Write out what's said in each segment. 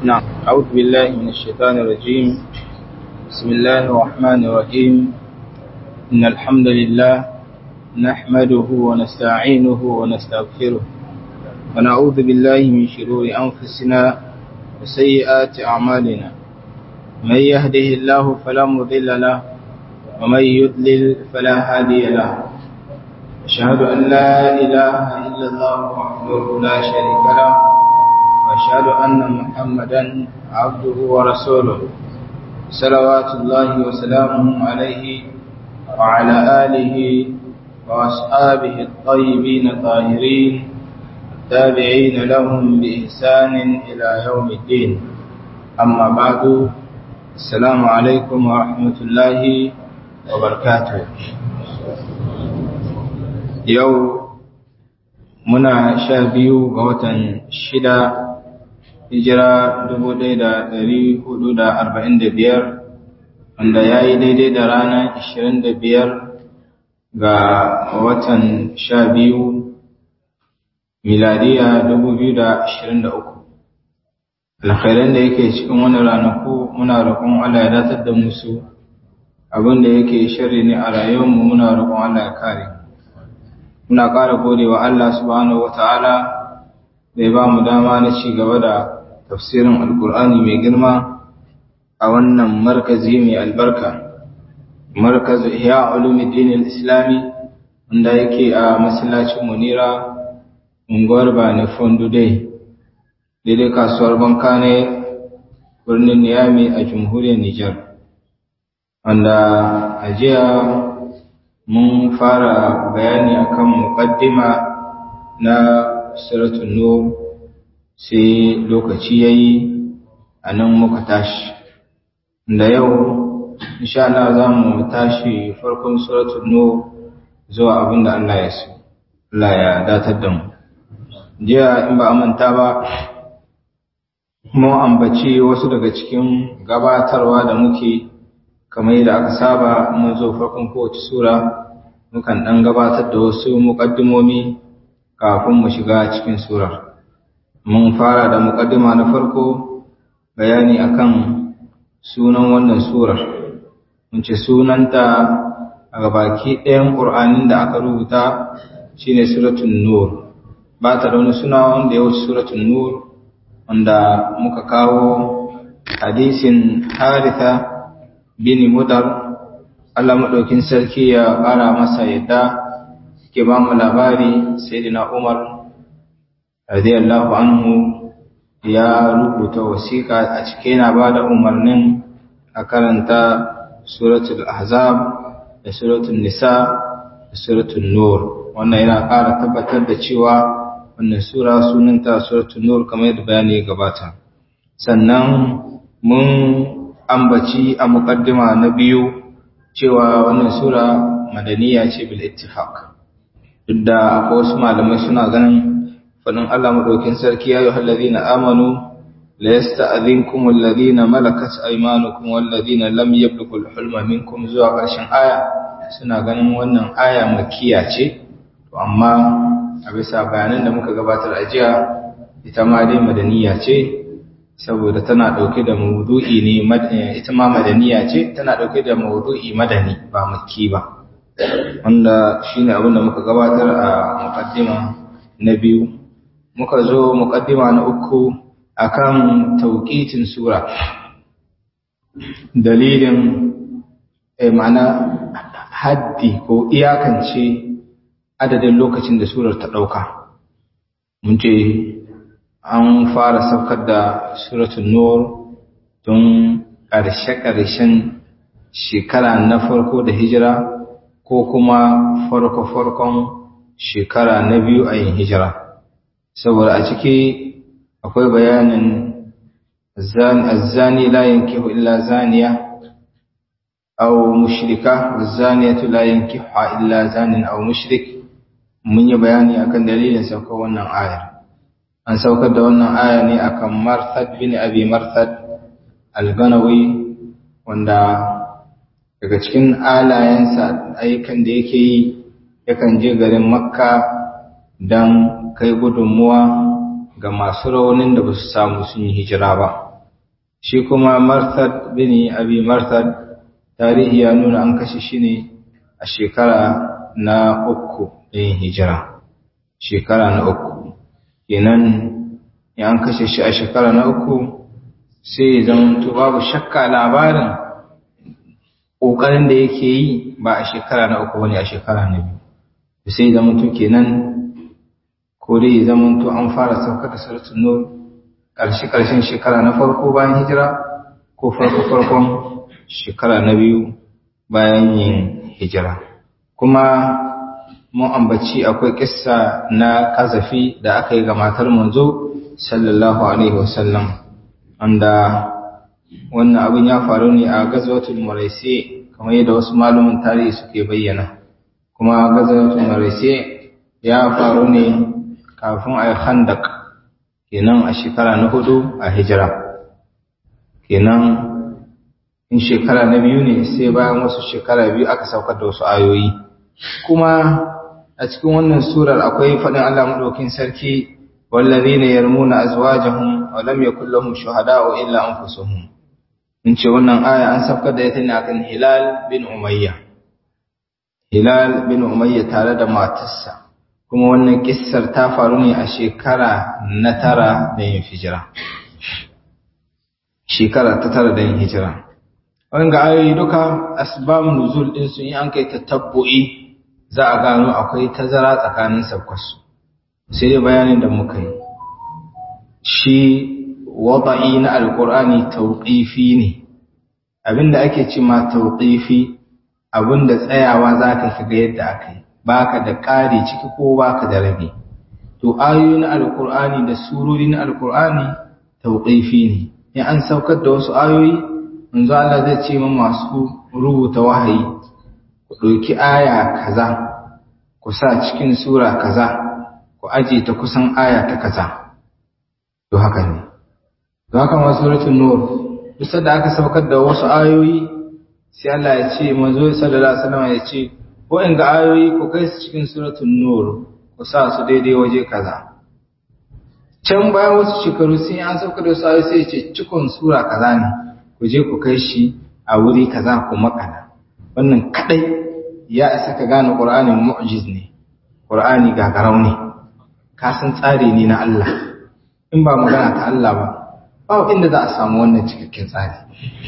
نعم أعوذ بالله من الشيطان الرجيم بسم الله الرحمن الرحيم إن الحمد لله نحمده ونستعينه ونستغفره ونعوذ بالله من شرور أنفسنا وسيئات أعمالنا من يهده الله فلا مضل له ومن يضلل فلا هادي له أشهد أن لا إله إلا الله وحده لا شريك له وأشهد أن محمدا عبده ورسوله صلوات الله وسلامه عليه وعلى آله وأصحابه الطيبين الطاهرين التابعين لهم بإحسان إلى يوم الدين أما بعد السلام عليكم ورحمة الله وبركاته yau muna sha biyu ga watan shida hijira dubu ɗaya da ɗari hudu da arba'in da biyar wanda ya yi daidai da ranar ashirin da biyar ga watan sha biyu miladiya dubu biyu da ashirin da uku alkhairan da yake cikin wani ranaku muna roƙon Allah ya datar da musu abin da yake shirri ne a rayuwarmu muna roƙon Allah ya kare muna ƙara gode wa Allah subhanahu wa ta'ala da ya ba mu dama na ci gaba da tafsirin alkur'ani mai girma a wannan markazi mai albarka markaz ihya ulumuddin islami wanda yake a masallacin munira unguwar bani fondu dai daidai kasuwar banka ne birnin niyami a jamhuriyar nijar wanda a jiya mun fara bayani akan muqaddima na suratul nur sai lokaci yayi anan muka tashi da yau insha Allah za mu tashi farkon suratul nur zuwa abinda Allah ya so Allah ya datar da mu jiya in ba manta ba mu ambaci wasu daga cikin gabatarwa da muke kamar yadda aka saba mun zo farkon kowace sura mukan ɗan gabatar da wasu muƙaddimomi kafin mu shiga cikin surar mun fara da muƙaddima na farko bayani akan sunan wannan surar mun ce sunanta a gabaki ɗayan ƙur'anin da aka rubuta shine suratul nur ba ta da wani suna wanda ya wuce suratul nur wanda muka kawo hadisin haritha bin mudar Allah maɗaukin sarki ya ƙara masa yadda ke ba mu labari sayyidina Umar radiyallahu anhu ya rubuta wasiƙa a cike yana ba da umarnin a karanta suratul ahzab da suratul nisa da suratul nur wannan yana ƙara tabbatar da cewa wannan sura sunanta suratul nur kamar yadda bayani ya gabata sannan mun ambaci a muƙaddima na biyu cewa wannan sura madaniya ce bil ittifaq duk da akwai wasu malamai suna ganin fadin Allah madaukin sarki ya ayyuhal ladina amanu la yasta'dhinkum alladhina malakat aymanukum wal ladina lam yablughul hulma minkum zuwa ƙarshen aya suna ganin wannan aya makiya ce to amma a bisa bayanan da muka gabatar a jiya ita ma dai madaniya ce saboda tana ɗauke da maudu'i ne ita ma madaniya ce tana ɗauke da maudu'i madani ba makki ba wanda shine abin da muka gabatar a muqaddima na biyu muka zo muqaddima na uku akan tauqitin sura dalilin eh ma'ana haddi ko iyakance adadin lokacin da surar ta ɗauka mun ce an fara saukar da suratul nur tun ƙarshe-ƙarshen shekara na farko da hijira ko kuma farko-farkon shekara na biyu a yin hijira saboda a ciki akwai bayanin azzani la yankihu illa zaniya aw mushrika wazaniyatu la yankihu illa zanin aw mushrik mun yi bayani akan dalilin saukar wannan ayar an saukar da wannan aya ne akan Marthad bin Abi Marthad al-Ganawi wanda daga cikin alayensa ayyukan da yake yi yakan je garin Makka don kai gudunmuwa ga masu raunin da ba su samu sun yi hijira ba shi kuma martad bin abi martad tarihi ya nuna an kashe shi ne a shekara na uku ɗin hijira shekara na uku kenan ya an kashe shi a shekara na uku sai ya zama babu shakka labarin ƙoƙarin da yake yi ba a shekara na uku wani a shekara na biyu sai zama to kenan ko dai ya zama to an fara saukar da suratun nur ƙarshe ƙarshen shekara na farko bayan hijira ko farko farkon shekara na biyu bayan yin hijira kuma mun ambaci akwai kissa na kazafi da aka yi ga matar manzo sallallahu alaihi wasallam wanda wannan abin ya faru ne a gazwatul muraisi kamar yadda wasu malumin tarihi suke bayyana kuma gazwatul muraisi ya faru ne kafin a yi khandak kenan a shekara na hudu a hijira kenan in shekara na biyu ne sai bayan wasu shekara biyu aka saukar da wasu ayoyi kuma a cikin wannan surar akwai faɗin Allah madaukin sarki wallazina yarmuna azwajahum wa lam yakul lahum shuhada'u illa anfusuhum in ce wannan aya an saukar da ita ne akan Hilal bin Umayya Hilal bin Umayya tare da matarsa kuma wannan kissar ta faru ne a shekara na tara da yin hijira shekara ta tara da yin hijira wanga ayoyi duka asbabun nuzul din su in an kai tatabbu'i za a gano akwai tazara tsakanin sabkwasu sai dai bayanin da muka yi shi wada'i na alqur'ani tawqifi ne abinda ake ce ma tawqifi abinda tsayawa zaka shiga yadda akai baka da ƙari ciki ko baka da rabi to ayoyi na alqur'ani da surori na alqur'ani tawqifi ne in an saukar da wasu ayoyi manzo Allah zai ce ma masu rubuta wahayi ku ɗauki aya kaza ku sa cikin sura kaza ku aje ta kusan aya ta kaza to haka ne to haka ma suratul nur duk da aka saukar da wasu ayoyi sai Allah ya ce manzo sallallahu alaihi wasallam ya ce ko in ga ayoyi ku kai su cikin suratul nur ku sa su daidai waje kaza can bayan wasu shekaru sai an saukar da wasu ayoyi sai ya ce cikon sura kaza ne ku je ku kai shi a wuri kaza ku makana wannan kadai ya isa ka gane qur'ani mu'jiz ne qur'ani gagarau ne ka san tsari ne na Allah in ba magana ta Allah ba ba inda za a samu wannan cikakken tsari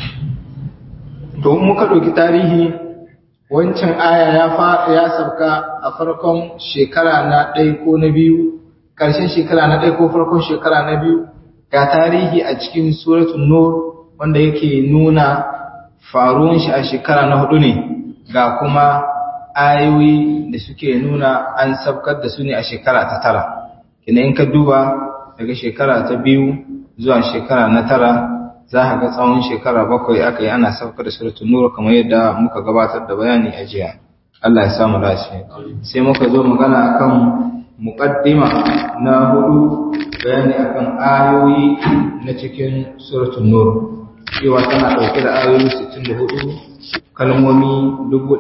to muka ɗauki tarihi wancan aya ya fa ya sauka a farkon shekara na ɗaya ko na biyu ƙarshen shekara na ɗaya ko farkon shekara na biyu ga tarihi a cikin suratul nur wanda yake nuna faruwan shi a shekara na hudu ne ga kuma ayoyi da suke nuna an sabkar da su ne a shekara ta tara kina in ka duba daga shekara ta biyu zuwa shekara na tara za a ga tsawon shekara bakwai aka yi ana saukar da suratul nur kamar yadda muka gabatar da bayani a jiya Allah ya samu lafiya sai muka zo magana akan muqaddima na hudu bayani akan ayoyi na cikin suratul nur cewa tana dauke da ayoyi 64 kalmomi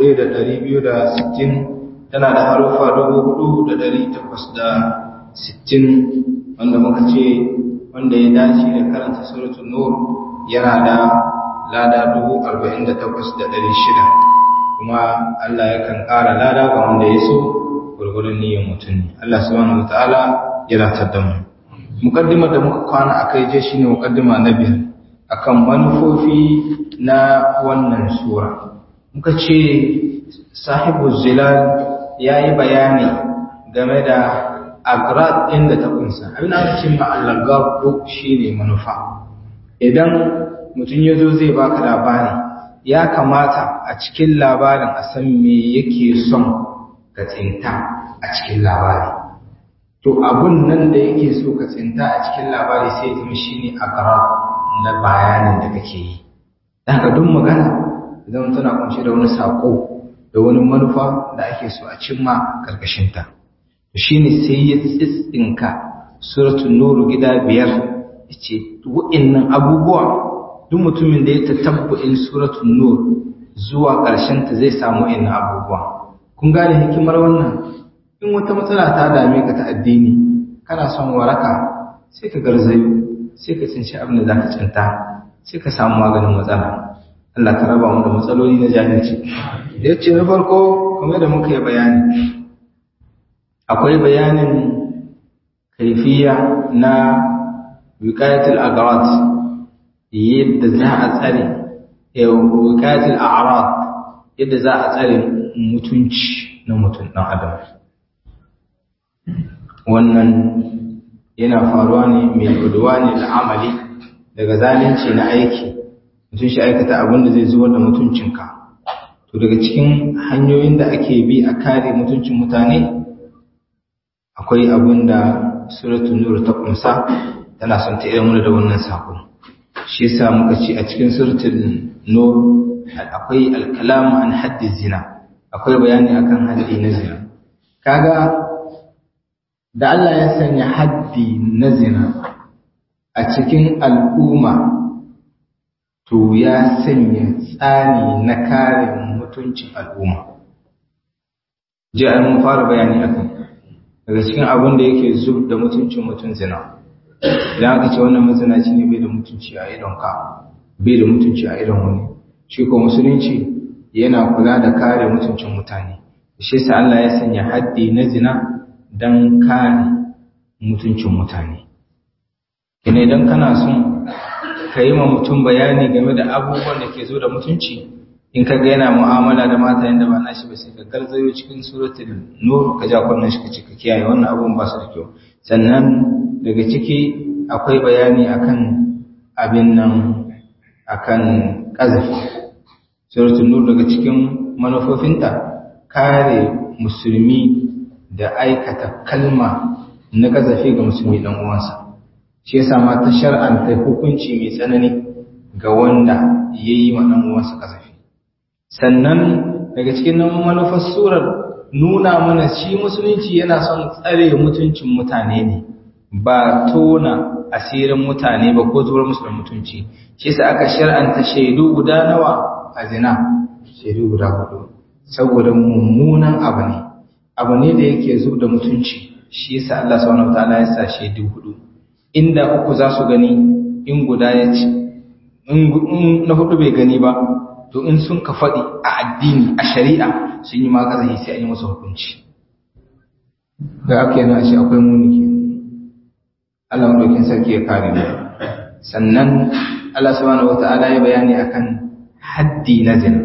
1260 tana da harufa 4860 wanda muka ce wanda ya dace da karanta suratul nur yana da lada 48600 kuma Allah yakan ƙara lada ga wanda ya so gurgurun niyyar mutum ne Allah subhanahu wataala ya ratar da mu mukaddimar da muka kwana akai je shine mukaddima na biyar akan manufofi na wannan sura muka ce sahibu zilal yayi bayani game da agrad ɗin da ta kunsa abin da ake ce ma'allagar shi ne manufa idan mutum ya zo zai baka labari ya kamata a cikin labarin a san me yake son ka tsinta a cikin labari to abun nan da yake so ka tsinta a cikin labari sai zama shi ne agrad na bayanin da kake yi daga duk magana idan tana kunshe da wani saƙo da wani manufa da ake so a cimma ƙarƙashinta. shi ne sai ya tsitsinka suratun nuru gida biyar ce wa'innan abubuwa duk mutumin da ya tatabbu'in suratun nur zuwa ta zai samu wa'innan abubuwa kun gane hikimar wannan in wata matsala ta dame ka ta addini kana son waraka sai ka garzayo sai ka cinci abin da za ka cinta sai ka samu maganin matsala Allah ka raba mu da matsaloli na jahilci ya ce na farko kamar da muka yi bayani akwai bayanin kaifiya na wiqayatul agharat yadda za a tsare wiqayatul a'rad yadda za a tsare mutunci na mutum dan adam wannan yana faruwa ne mai guduwa ne da amali daga zalunci na aiki mutum shi aikata abin da zai zuwa da mutuncinka to daga cikin hanyoyin da ake bi a kare mutuncin mutane akwai abin da suratul nur ta kumsa tana son ta ilmu da wannan sako shi yasa muka ce a cikin suratul nur akwai alkalam an haddi zina akwai bayani akan haddi na zina kaga da Allah ya sanya haddi na zina a cikin al'umma to ya sanya tsani na kare mutuncin al'umma ji an mun fara bayani akan daga cikin abin da yake zub da mutuncin mutum zina idan aka ce wannan mazinaci ne bai da mutunci a idon ka bai da mutunci a idon wani shi ko musulunci yana kula da kare mutuncin mutane shi sa Allah ya sanya haddi na zina don kare mutuncin mutane kina idan kana son ka yi ma mutum bayani game da abubuwan da ke zo da mutunci in ka ga yana mu'amala da mata yadda ba nashi ba sai ka garzayo cikin suratul nur ka ja kunnan shi ka ce ka kiyaye wannan abubuwan ba su da kyau sannan daga ciki akwai bayani akan abin nan akan kazafi suratul nur daga cikin manufofinta kare musulmi da aikata kalma na kazafi ga musulmi dan uwansa shi yasa ma ta shar'anta hukunci mai tsanani ga wanda yayi ma dan uwansa kazafi sannan daga cikin manufar surar nuna mana shi musulunci yana son tsare mutuncin mutane ne ba tona asirin mutane ba ko zuwar musu da mutunci shi yasa aka shar'anta shaidu guda nawa a zina shaidu guda hudu saboda mummunan abu ne abu ne da yake zub da mutunci shi yasa Allah subhanahu wataala ya sa shaidu hudu inda uku za su gani in guda ya ci in na hudu bai gani ba to in sun ka faɗi a addini a shari'a sun yi makazahi sai an yi masa hukunci da aka yana shi akwai muni ke Allah madaukin sarki ya kare mu sannan Allah subhanahu wata'ala ya bayani akan haddi na zina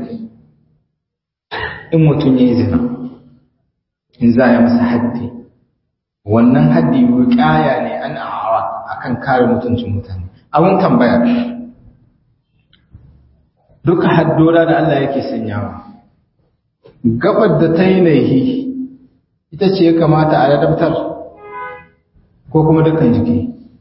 in mutum ya yi zina in za a yi masa haddi wannan haddi wuƙaya ne an awa akan kare mutuncin mutane abin tambaya duka haddora da Allah yake sanyawa gabar da ta yi laihi ita ce ya kamata a ladabtar ko kuma dukkan jiki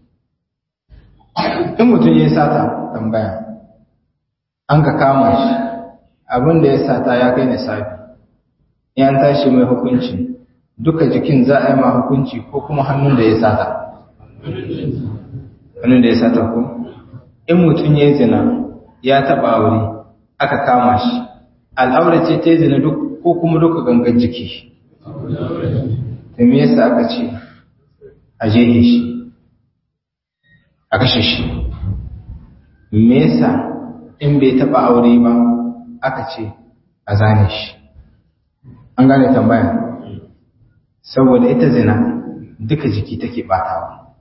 in mutum ya yi sata tambaya an ka kama shi abin da ya sata ya kai nisabi yan tashi mai hukunci duka jikin za a yi ma hukunci ko kuma hannun da ya sata hannun da ya sata ko in mutum ya yi zina ya taɓa aure aka kama shi al'aura ce ta zina duk ko kuma duka gangan jiki ta me yasa aka ce a jehe shi a kashe shi me yasa in bai taba aure ba aka ce a zane shi an gane tambaya saboda ita zina duka jiki take batawa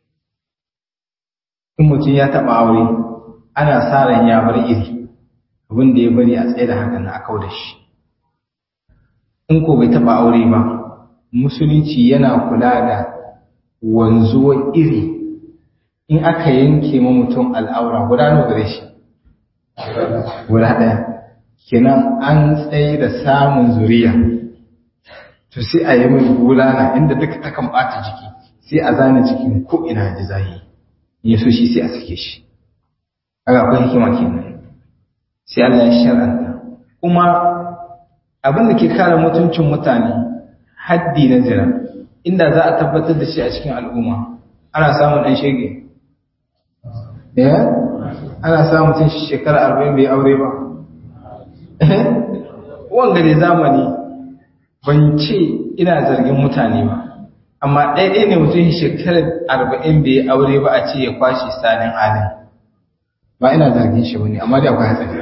in mutum ya taba aure ana sa ran ya bar iri abin da ya bari a tsaye da haka na akau da shi in ko bai taba aure ba musulunci yana kula da wanzuwar iri in aka yanke ma mutum al'aura guda nawa gare shi guda ɗaya kenan an tsaye da samun zuriya to sai a yi mai bulala inda duka takan ɓata jiki sai a zane cikin ko ina ji zahi ya so shi sai a sake shi aga akwai hikima kenan sai Allah ya shar'anta kuma abin da ke kare mutuncin mutane haddi na zina inda za a tabbatar da shi a cikin al'umma ana samun ɗan shege ya ana samun mutum shekara arba'in bai aure ba wanga da zamani ban ce ina zargin mutane ba amma ɗaya ne mutum shekarar arba'in bai aure ba a ce ya kwashe salin alin ba ina zargin shi bane amma dai akwai hatsari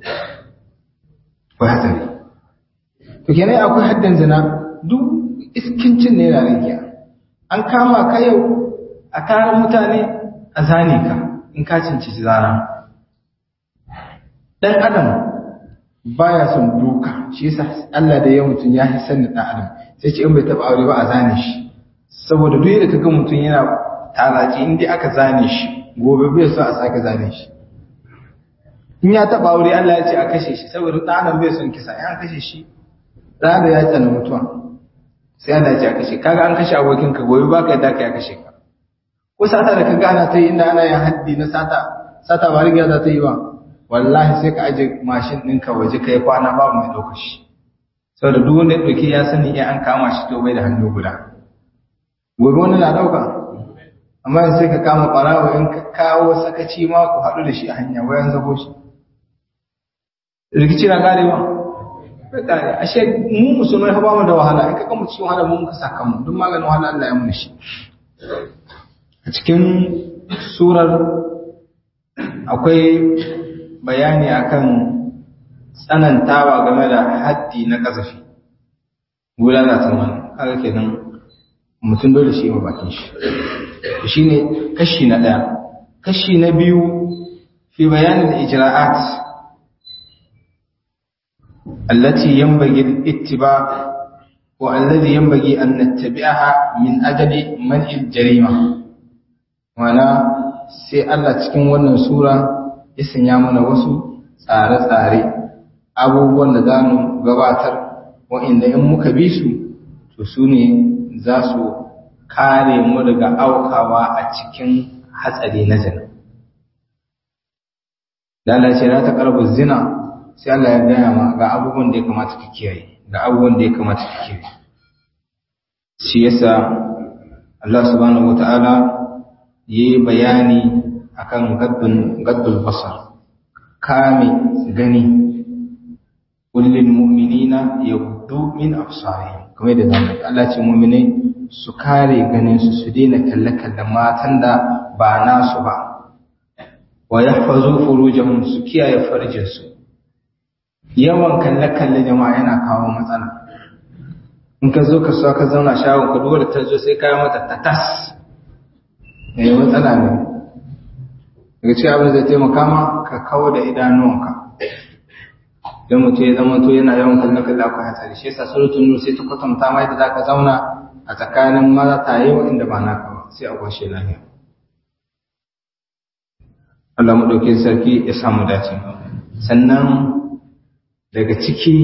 akwai hatsari to kenan akwai haddan zina duk iskincin ne yana rigiya an kama ka yau a taron mutane a zane ka in ka cinci zana dan adam baya son duka shi yasa Allah da ya mutun ya hisan da dan adam sai ce in bai taba aure ba a zane shi saboda duk da kaga mutun yana talaci in dai aka zane shi gobe bai so a sake zane shi in ya taba aure Allah ya ce a kashe shi saboda dan adam bai son kisa in an kashe shi dan ya tsana mutuwa sai Allah ya ce a kashe kaga an kashe abokin ka gobe baka yadda ka ya kashe ka ko sata da kaga ana ta yi inda ana yin haddi na sata sata ba riga za ta yi ba wallahi sai ka aje mashin ɗinka waje kai kwana babu mai ɗaukar shi saboda duk wanda ya ɗauki ya sani in an kama shi to bai da hannu guda gobe wani na ɗauka amma yanzu sai ka kama ɓarawo in ka kawo sakaci ma ku haɗu da shi a hanya wayan zago shi rikici na ƙarewa bai ƙare ashe mu musulmai ba mu da wahala in ka kama cikin wahala mu muka saka mu duk maganin wahala Allah ya muni shi a cikin surar akwai bayani akan tsanantawa game da haddi na kasafi gudana ta wani kaga kenan mutum dole shi ma bakin shi shine kashi na ɗaya kashi na biyu fi bayanin ijra'at allati yanbaghi al-ittiba wa alladhi yanbaghi an nattabi'aha min ajali man'il jarima wana sai Allah cikin wannan sura ya sanya mana wasu tsare-tsare abubuwan da za mu gabatar wa'inda in muka bi su to su ne za su kare mu daga aukawa a cikin hatsari na zina da Allah ce ta karbu zina sai Allah ya gaya ma ga abubuwan da ya kamata ka kiyaye ga abubuwan da ya kamata ka kiyaye shi yasa Allah subhanahu wata'ala yi bayani akan gaddun gaddul basar kame gani kullin mu'minina yaghuddu min absarihim kamar da zamu Allah ce mu'minai su kare ganin su su daina kalle kalle matan da ba nasu ba wa yahfazu furujahum su kiyaye farjin su yawan kalle kalle jama'a yana kawo matsala in ka zo ka so ka zauna shagon ka duwar ta zo sai ka yi mata tatas ne matsala ne daga cikin abin da zai taimaka ma ka kawo da idanuwanka don mutum ya zama to yana yawan kallon kallon akwai hatsari shi yasa surutun nur sai ta kwatanta ma yadda zaka zauna a tsakanin maza ta yi inda ba naka ba sai a kwashe lahiya Allah mu dauke sarki ya samu dace sannan daga ciki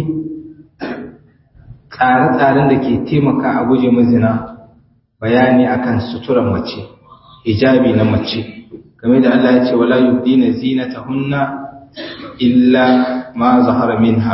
tsare-tsaren da ke taimaka a guje mazina bayani akan suturan mace hijabi na mace game da Allah ya ce wala yubdina zinatahunna illa ma zahara minha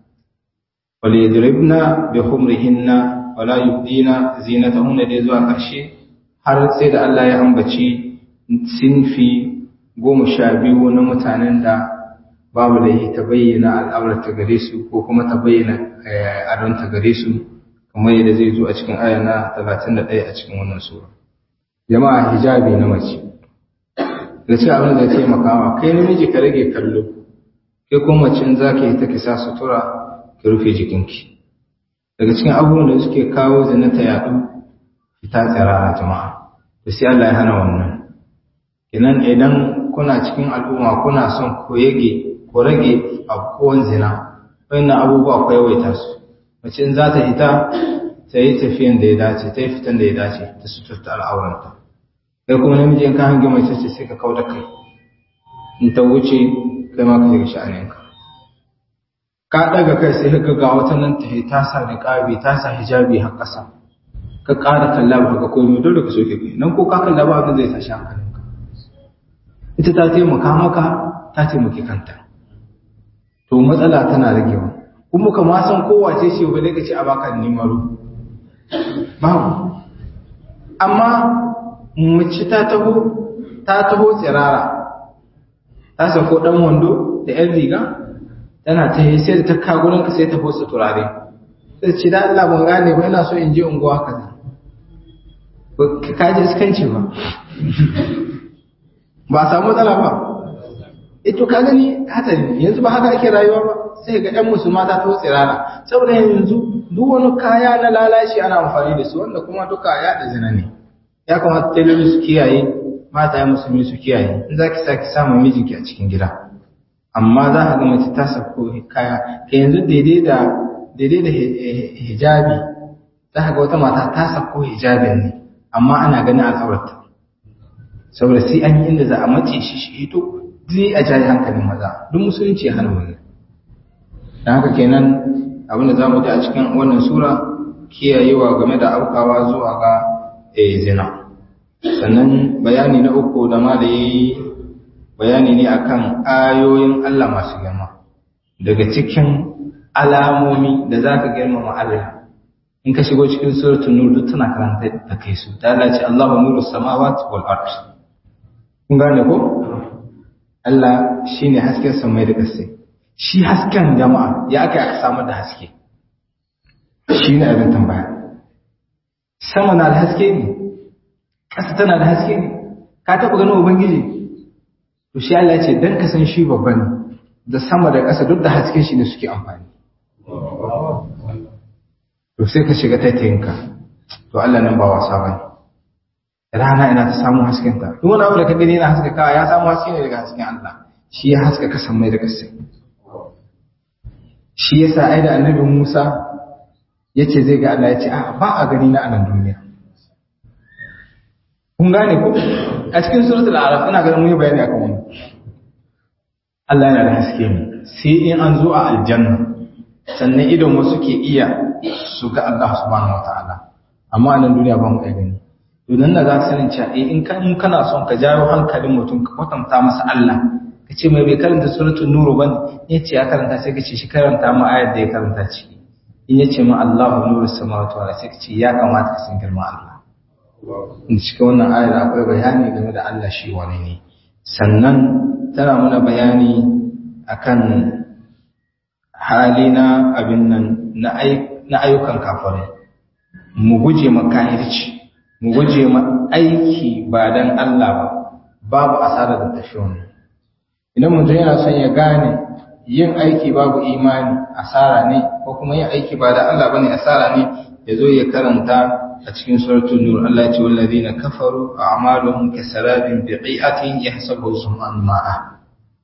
wal yadribna bi khumrihinna wala yubdina zinatahunna da zuwa karshe har sai da Allah ya ambaci sinfi goma sha biyu na mutanen da babu da yi ta bayyana al'aurata gare su ko kuma ta bayyana adonta gare su kamar yadda zai zo a cikin aya na 31 a cikin wannan sura jama'a hijabi na mace da ce abin da taimakawa kai namiji ka rage kallo kai kuma mace in zaka yi ta kisa sutura ki rufe jikinki daga cikin abubuwan da suke kawo zina ta yaɗu fita tsirara jama'a da sai Allah ya hana wannan idan idan kuna cikin al'umma kuna son ku yage ku rage abubuwan zina wannan abubuwa ku yawaita su mace in za ta hita ta yi tafiyan da ya dace ta yi fitan da ya dace ta suturta al'auranta kai kuma namiji in ka hange mace ce sai ka kau da kai in ta wuce kai ma ka shiga sha'aninka ka ɗaga kai sai ka ga wata nan ta ta sa niqabi ta sa hijabi har ƙasa ka ƙara kalla ba ka komai dole ka soke kai nan ko ka kalla ba abin zai tashi hankalinka ita ta taimaka maka ta taimaki kanta to matsala tana ragewa kuma ka ma san kowace ce ba dai ka ce a baka nimaru babu amma mace ta taho ta taho tsirara ta sako dan wando da yan riga tana ta yi sai ta ka gurin ka sai ta fosa turare sai ce da Allah ban gane ba ina so in je unguwa kaza ka ji iskanci ba ba samu matsala ba ito ka gani hatsari yanzu ba haka ake rayuwa ba sai ga ɗan musulma ta to tsirara saboda yanzu duk wani kaya na lalaci ana amfani da su wanda kuma duka ya da zina ne ya kamata tailoli su kiyaye mata ya musulmi su kiyaye in za ki saki samun mijinki a cikin gida amma za ka ga mace ta sako kaya ka yanzu daidai da daidai da hijabi za ka ga wata mata ta sako hijabin ne amma ana ganin al'aurarta saboda sai an yi inda za a mace shi shi hito zai a jayi hankalin maza duk musulunci ya hana wannan don haka kenan abinda za mu ji a cikin wannan sura kiyayewa game da aukawa zuwa ga zina sannan bayani na uku da ma da ya yi bayani ne akan ayoyin Allah masu girma daga cikin alamomi da za ka girmama Allah in ka shigo cikin suratul nur duk tana karanta da kai su ta ce Allahu nuru samawati wal ard kun gane ko Allah shine hasken samai da ƙasai shi hasken jama'a ya aka aka samu da haske shine abin tambaya sama na da haske ne ƙasa tana da haske ne ka taɓa ganin ubangiji to shi Allah ya ce dan ka san shi babba ne da sama da ƙasa duk da hasken shi ne suke amfani to sai ka shiga taitayinka to Allah nan ba wasa bane rana ina ta samu hasken ta duk wani abu da ka gani yana haska ka ya samu haske ne daga hasken Allah shi ya haska ka san mai da kasai shi yasa ai da annabi Musa yace zai ga Allah yace a ba a gani na anan duniya kun gane ko a cikin suratul araf ina ganin mun yi bayani akan wannan Allah yana da haske ne sai in an zo a aljanna sannan idon wasu ke iya su ga Allah subhanahu wataala amma anan duniya ba mu gani to nan da za ka sanin cewa eh in kan kana son ka jawo hankalin mutum ka kwatanta masa Allah ka ce mai bai karanta suratul nur bane ya ce ya karanta sai ka ce shi karanta mu ayar da ya karanta ciki in ya ce ma Allahu nuru samawati wal sai ka ce ya kamata ka san girman Allah in cikin wannan ayar akwai bayani game da Allah shi wani ne sannan tana mana bayani akan hali na abin nan na ayyukan kafirai mu guje makahirci mu guje ma aiki ba dan Allah ba babu asara da tafi wannan idan mutum yana son ya gane yin aiki babu imani asara ne ko kuma yin aiki ba da Allah bane asara ne ya zo ya karanta a cikin suratul nur Allah ya ce wallazina kafaru a'maluhum kasarabin biqi'atin yahsabuhu sum'an ma'a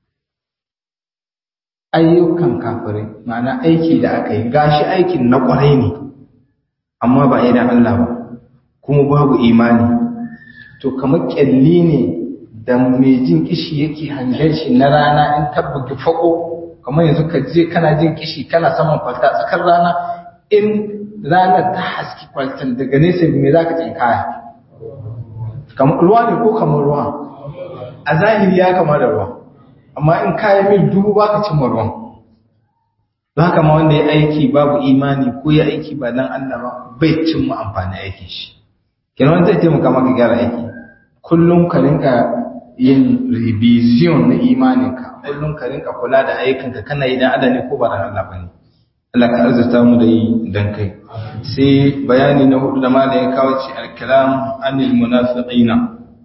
ayyukan kafirai ma'ana aiki da aka yi gashi aikin na kwarai ne amma ba idan Allah ba kuma babu imani to kamar kyalli ne da mai jin kishi yake hangen shi na rana in tabbuki fako kamar yanzu ka je kana jin kishi kana saman kwalta tsakar rana in ranar ta haski kwaltan daga nesa me za ka jin kaya kamar ruwa ne ko kamar ruwa a zahiri ya kama da ruwa amma in kaya mil dubu ba ka cimma ruwan ba kama wanda ya aiki babu imani ko ya aiki ba dan Allah ba bai cimma amfani aikin shi kenan zai taimaka maka gyara aiki kullum ka rinka yin revision na imaninka kullum ka rinka kula da ayyukanka kana yi dan adani ko ba dan Allah bane Allah ka arzuta mu da yi dan kai sai bayani na hudu da malai ya kawo ci al-kalam anil munafiqina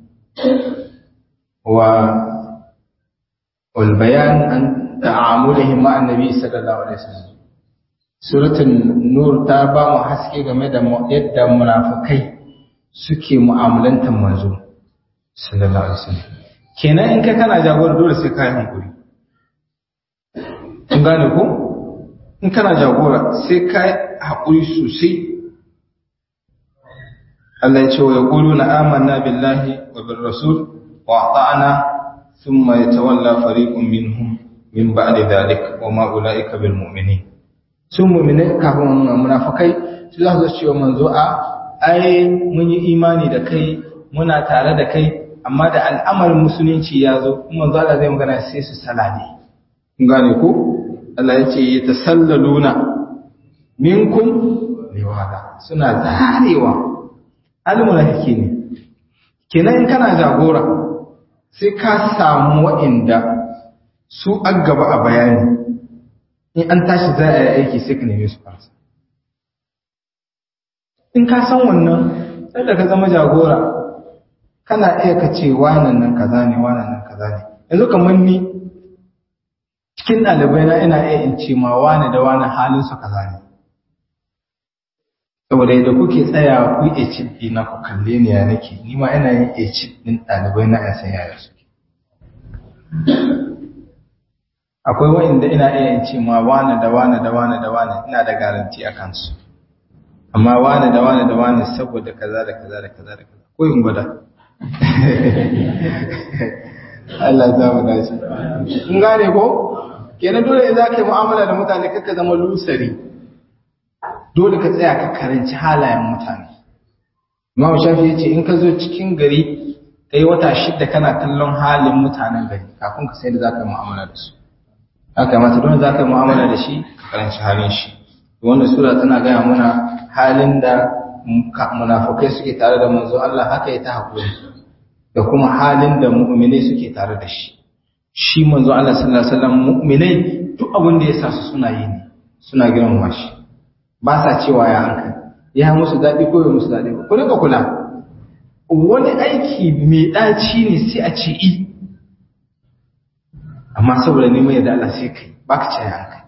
wa wal bayan an ta'amulihim ma annabi sallallahu alaihi wasallam suratul nur ta ba mu haske game da yadda munafikai suke mu'amalantar manzo sallallahu alaihi wasallam kenan in ka kana jagora dole sai ka yi hankuri kun gane ko in kana jagora sai ka yi haƙuri sosai Allah ya ce wa yaqulu na amanna billahi wa bir rasul wa ata'na thumma yatawalla fariqun minhum min ba'di dhalik wa ma ulaika bil mu'minin sun mu'mine kafin munafikai su za su ce wa manzo a ai mun yi imani da kai muna tare da kai amma da al'amarin musulunci ya zo kuma manzo Allah zai magana sai su salade kun gane ko Allah ya ce yatasallaluna minkum liwada suna zarewa almunafiki ne kenan in kana jagora sai ka samu waɗanda su an gaba a bayani in an tashi za a yi aiki sai ka neme su farsa in ka san wannan sai da ka zama jagora kana iya ka ce wanan nan kaza ne wanan nan kaza ne yanzu kamar ni cikin ɗalibai na ina iya in ce ma wani da wani halin su kaza ne saboda yadda kuke tsaya ku yi cin ɗina ku kalle ni ya nake ni ma ina yin a cin ɗin ɗalibai na yan san yaya suke akwai wa'inda ina iya in ce ma wani da wani da wani da wani ina da garanti a kansu amma wani da wani da wani saboda kaza da kaza da kaza da kaza ko in gwada Allah za mu dace in gane ko kenan dole in zaka yi mu'amala da mutane kaka zama lusari dole ka tsaya ka karanci halayen mutane Imam Shafi yace in ka zo cikin gari kai wata shida kana kallon halin mutanen gari kafin ka sai da zaka yi mu'amala da su haka mata dole zaka yi mu'amala da shi ka karanci halin shi wannan sura tana gaya mana halin da munafukai suke tare da manzo Allah haka ya ta hakuri da kuma halin da mu'minai suke tare da shi shi manzo Allah sallallahu alaihi wasallam mu'minai duk abin da ya sa su suna yi ne suna girmama shi ba sa cewa ya hankali ya musu daɗi ko ya musu daɗi ba ku rika kula wani aiki mai ɗaci ne sai a ce i amma saboda neman yadda Allah sai kai ba ka ce ya hankali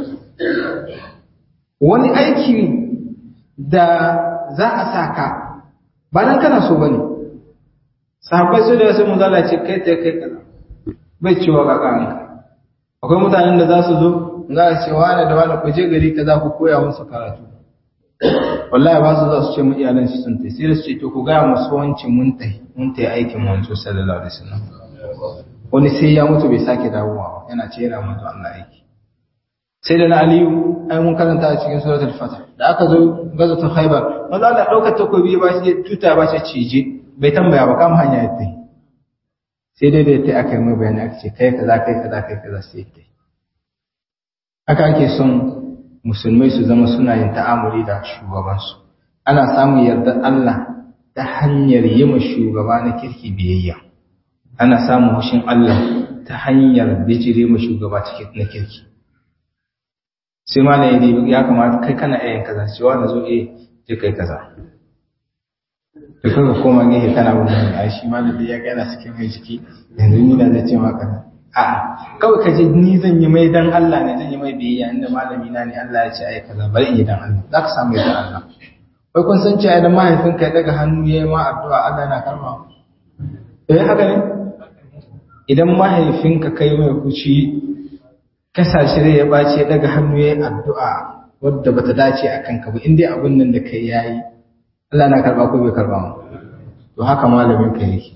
wani aiki da za a sa ka ba nan kana so ba ne sahabbai su da sai mun ce kai ta kai kaza bai cewa kaka an akwai mutanen da za su zo za a ce wani da wani ku je gari kaza ku koya musu karatu wallahi ba su za su ce mu iyalan shi sun tai sai da su ce to ku gaya musu wancin mun tai mun tai aikin manzo sallallahu alaihi wasallam wani sai ya mutu bai sake dawowa ba yana ce yana manzo Allah aiki sai da na aliyu ai mun karanta a cikin suratul fatah da aka zo gazatul khaybar manzo Allah daukar takobi ba shi tuta ba shi cije bai tambaya ba kama hanya ya tai sai dai da ya tai aka yi mai bayani aka ce kai kaza kai kaza kai kaza sai ya tai haka ake son musulmai su zama suna yin ta'amuli da shugabansu ana samun yardar Allah ta hanyar yi ma shugaba na kirki biyayya ana samun hushin Allah ta hanyar bijire ma shugaba na kirki sai ma na yi ya kamata kai kana yayin kaza cewa na zo eh je kai kaza da kaga koma gehe kana wannan ai shi ma da ya ga yana cikin mai jiki yanzu ni na zai ce maka a'a kawai ka ji ni zan yi mai dan Allah ne zan yi mai biyayya inda malami na ne Allah ya ce ai kaza bari in yi dan Allah za ka samu yadda Allah wai kun san cewa idan mahaifinka ya daga hannu ya yi ma addu'a Allah yana karma eh haka ne idan mahaifinka kai mai kuci kasashe rai ya bace ya daga hannu ya yi addu'a wadda bata dace a kanka ba in dai abin nan da kai yayi Allah na karba ko bai karba mu to haka malamin ka yake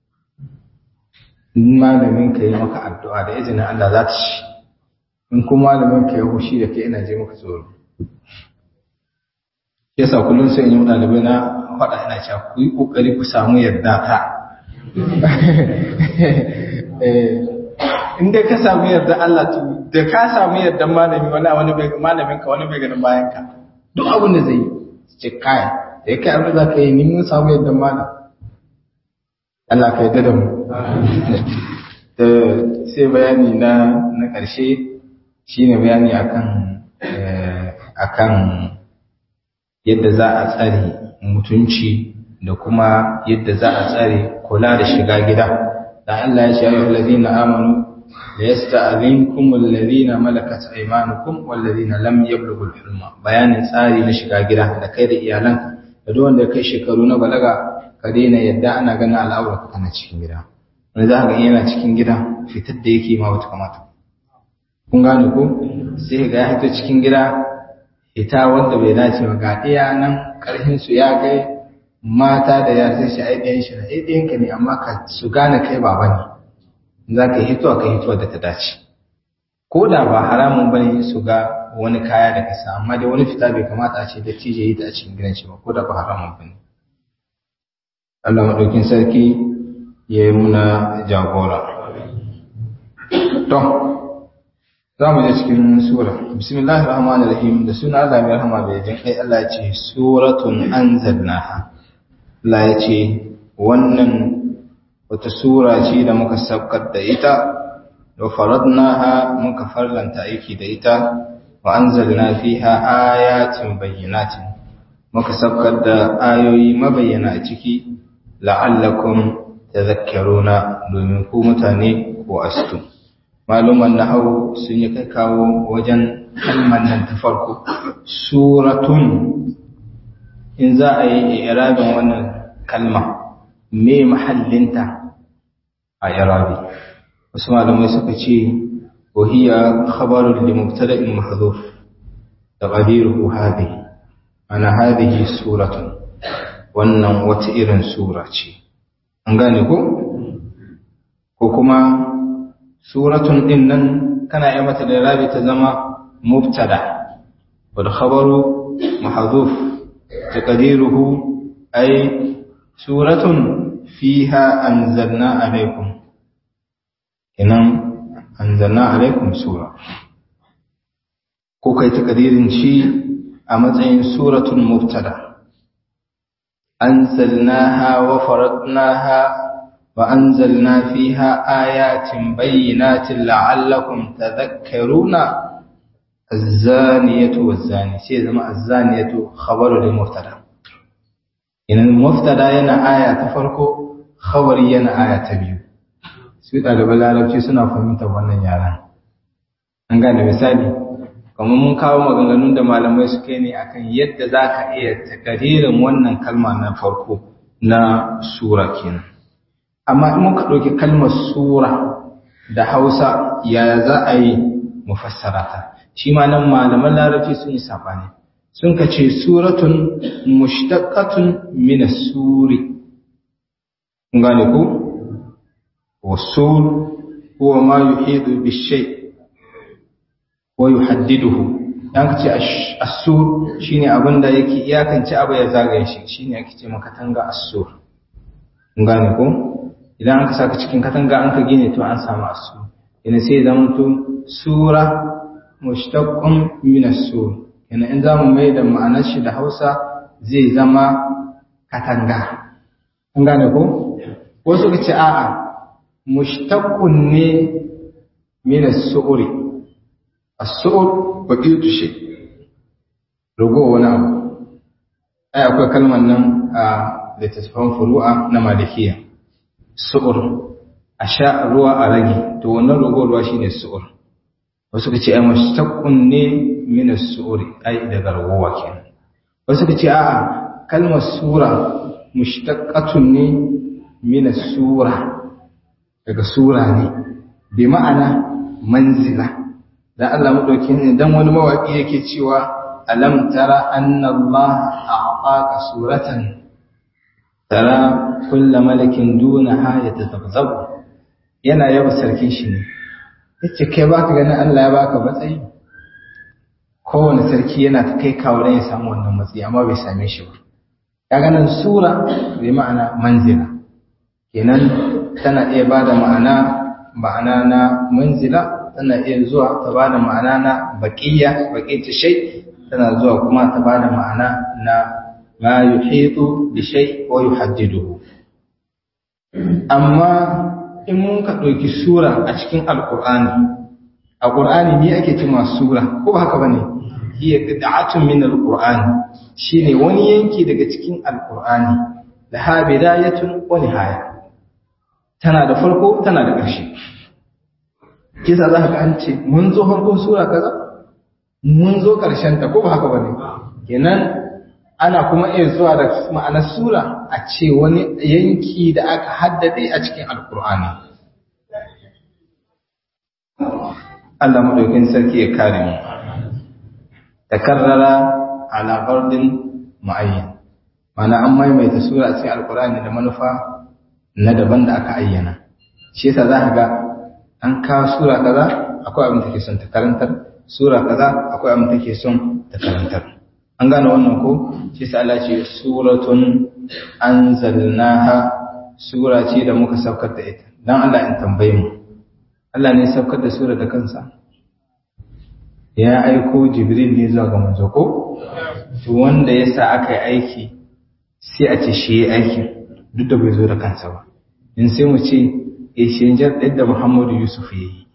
in malamin ka yi maka addu'a da izinin Allah za ta ci in kuma malamin ka ya hushi da kai ina je maka tsoro yasa kullum sai in yi ɗalibai na faɗa ina cewa ku yi ƙoƙari ku samu yarda ta in dai ka samu yarda Allah to da ka samu yarda malami wani wani bai malamin ka wani bai ganin bayan ka duk abin da zai yi ce kai da ya kai abin da za ka yi ni mun samu yarda malam Allah ka yarda da mu sai bayani na na ƙarshe shine bayani akan akan yadda za a tsare mutunci da kuma yadda za a tsare kula da shiga gida da Allah ya ce ayyuhal ladina amanu la yasta'dhinkum alladhina malakat aymanukum wal ladina lam yablughul hulma bayanin tsari na shiga gida da kai da iyalanka da duk wanda kai shekaru na balaga ka daina yadda ana ganin al'aurarka kana cikin gida wani za ka ga yana cikin gida fitar da yake ma wata kamata kun gane ko sai ga ya fito cikin gida ita wanda bai dace ba ga ɗaya nan ƙarfin su ya kai mata da yara sai shi ai ɗayan shi na ai ɗayan ka ne amma ka su gane kai baba ne za ka yi hitowa ka hitowa da ta dace ko da ba haramun bane su ga wani kaya da kasa amma dai wani fita bai kamata a ce da tije yi ta a cikin gidan shi ba ko da ba haramun bane Allah maɗaukin sarki ya yi muna jagora to za mu je cikin sura bismillahir rahmanir rahim da suna Allah mai rahama bai jin kai Allah ya ce suratun anzalnaha Allah ya ce wannan wata sura ce da muka sabkar da ita wa faradnaha muka farlanta aiki da ita wa anzalna fiha ayatin bayyinatin muka sabkar da ayoyi mabayyana a ciki la'allakum tadhakkaruna domin ku mutane ko astu maluman nahawu sun yi kai kawo wajen kalmar nan ta farko suratun in za a yi irabin wannan kalma me mahallinta a irabi wasu malamai suka ce wahiya khabarun li mubtada'in mahdhuf taqdiruhu hadhihi ana hadhihi suratun wannan wata irin sura ce an gane ko ko kuma suratun din nan kana yi mata da rabi ta zama mubtada wal khabaru mahdhuf taqdiruhu ay suratun fiha anzalna alaykum inan anzalna alaykum sura ko kai taqdirin shi a matsayin suratun mubtada anzalnaha wa faradnaha وأنزلنا فيها آيات بينات لعلكم تذكرون الزانية والزاني شيء زما الزانية خبر للمبتدا إن المبتدا ينا آية تفرقو خبر ينا آية تبيو su ɗaliban larabci suna fahimtar wannan yaran an gane misali kamar mun kawo maganganun da malamai suka yi ne akan yadda za ka iya takaririn wannan kalma na farko na sura kenan amma in muka ɗauki kalmar sura da hausa yaya za a yi mufassara ta shi ma nan malaman larabci sun yi saɓani sun ka ce suratun mushtaqatun min suri kun gane ko wasul huwa ma yuhidu bishay wa yuhaddiduhu dan ka ce as-sur shine abinda yake iyakance abu ya zagaye shi shine ake ce maka tanga as-sur kun gane ko idan aka saka cikin katanga an ka gine to an samu asu yana sai zama to sura mushtaqqun min as-sur yana in zamu mai da ma'anar shi da Hausa zai zama katanga an gane ko wasu kace a'a mushtaqqun ne min as-su'ri as-su'r baqitu shay rugo wani abu ai akwai kalmar nan a littattafan furu'a na malikiya su'ur a sha ruwa a rage to wannan rogo ruwa shine su'ur wasu ka ce ai mushtaqqun ne min as-su'ur ai daga ragowa kenan wasu ka ce a'a kalmar sura mushtaqqatun ne min as-sura daga sura ne bi ma'ana manzila dan Allah madauki ne dan wani mawaki yake cewa alam tara anna Allah a'taka suratan tara kulla malakin dunaha ya tazabzabu yana yaba sarkin shi ne yace kai baka ganin Allah ya baka matsayi kowane sarki yana ta kai kawo dan ya samu wannan matsayi amma bai same shi ba ya ganin sura bai ma'ana manzila kenan tana iya bada ma'ana ma'ana na manzila tana iya zuwa ta bada ma'ana na baqiya baqiyatu shay tana zuwa kuma ta bada ma'ana na ma yuhitu bi shay wa yuhaddiduhu amma in mun ka ɗauki sura a cikin alƙur'ani a ƙur'ani ne ake ce masu sura ko ba haka ba ne hiya qita'atun min alqur'ani shine wani yanki daga cikin alqur'ani da ha bidayatun wa nihaya tana da farko tana da ƙarshe kisa za ka an ce mun zo farkon sura kaza mun zo ƙarshen ta ko ba haka ba ne kenan ana kuma iya zuwa da ma'anar sura a ce wani yanki da aka haddade a cikin alkur'ani Allah maɗaukin sarki ya kare mu takarrara ala fardin muayyan mana an maimaita sura a cikin alkur'ani da manufa na daban da aka ayyana shi yasa za ka ga an kawo sura kaza akwai abin da take son ta karantar sura kaza akwai abin da take son ta karantar an gane wannan ko shi sa Allah ce suratun anzalnaha sura ce da muka saukar da ita dan Allah in tambaye mu Allah ne saukar da sura da kansa ya aiko Jibril ne zuwa ga manzo ko to wanda yasa aka yi aiki sai a ce shi yayi aikin duk da bai zo da kansa ba in sai mu ce eh shi da Muhammadu Yusuf yayi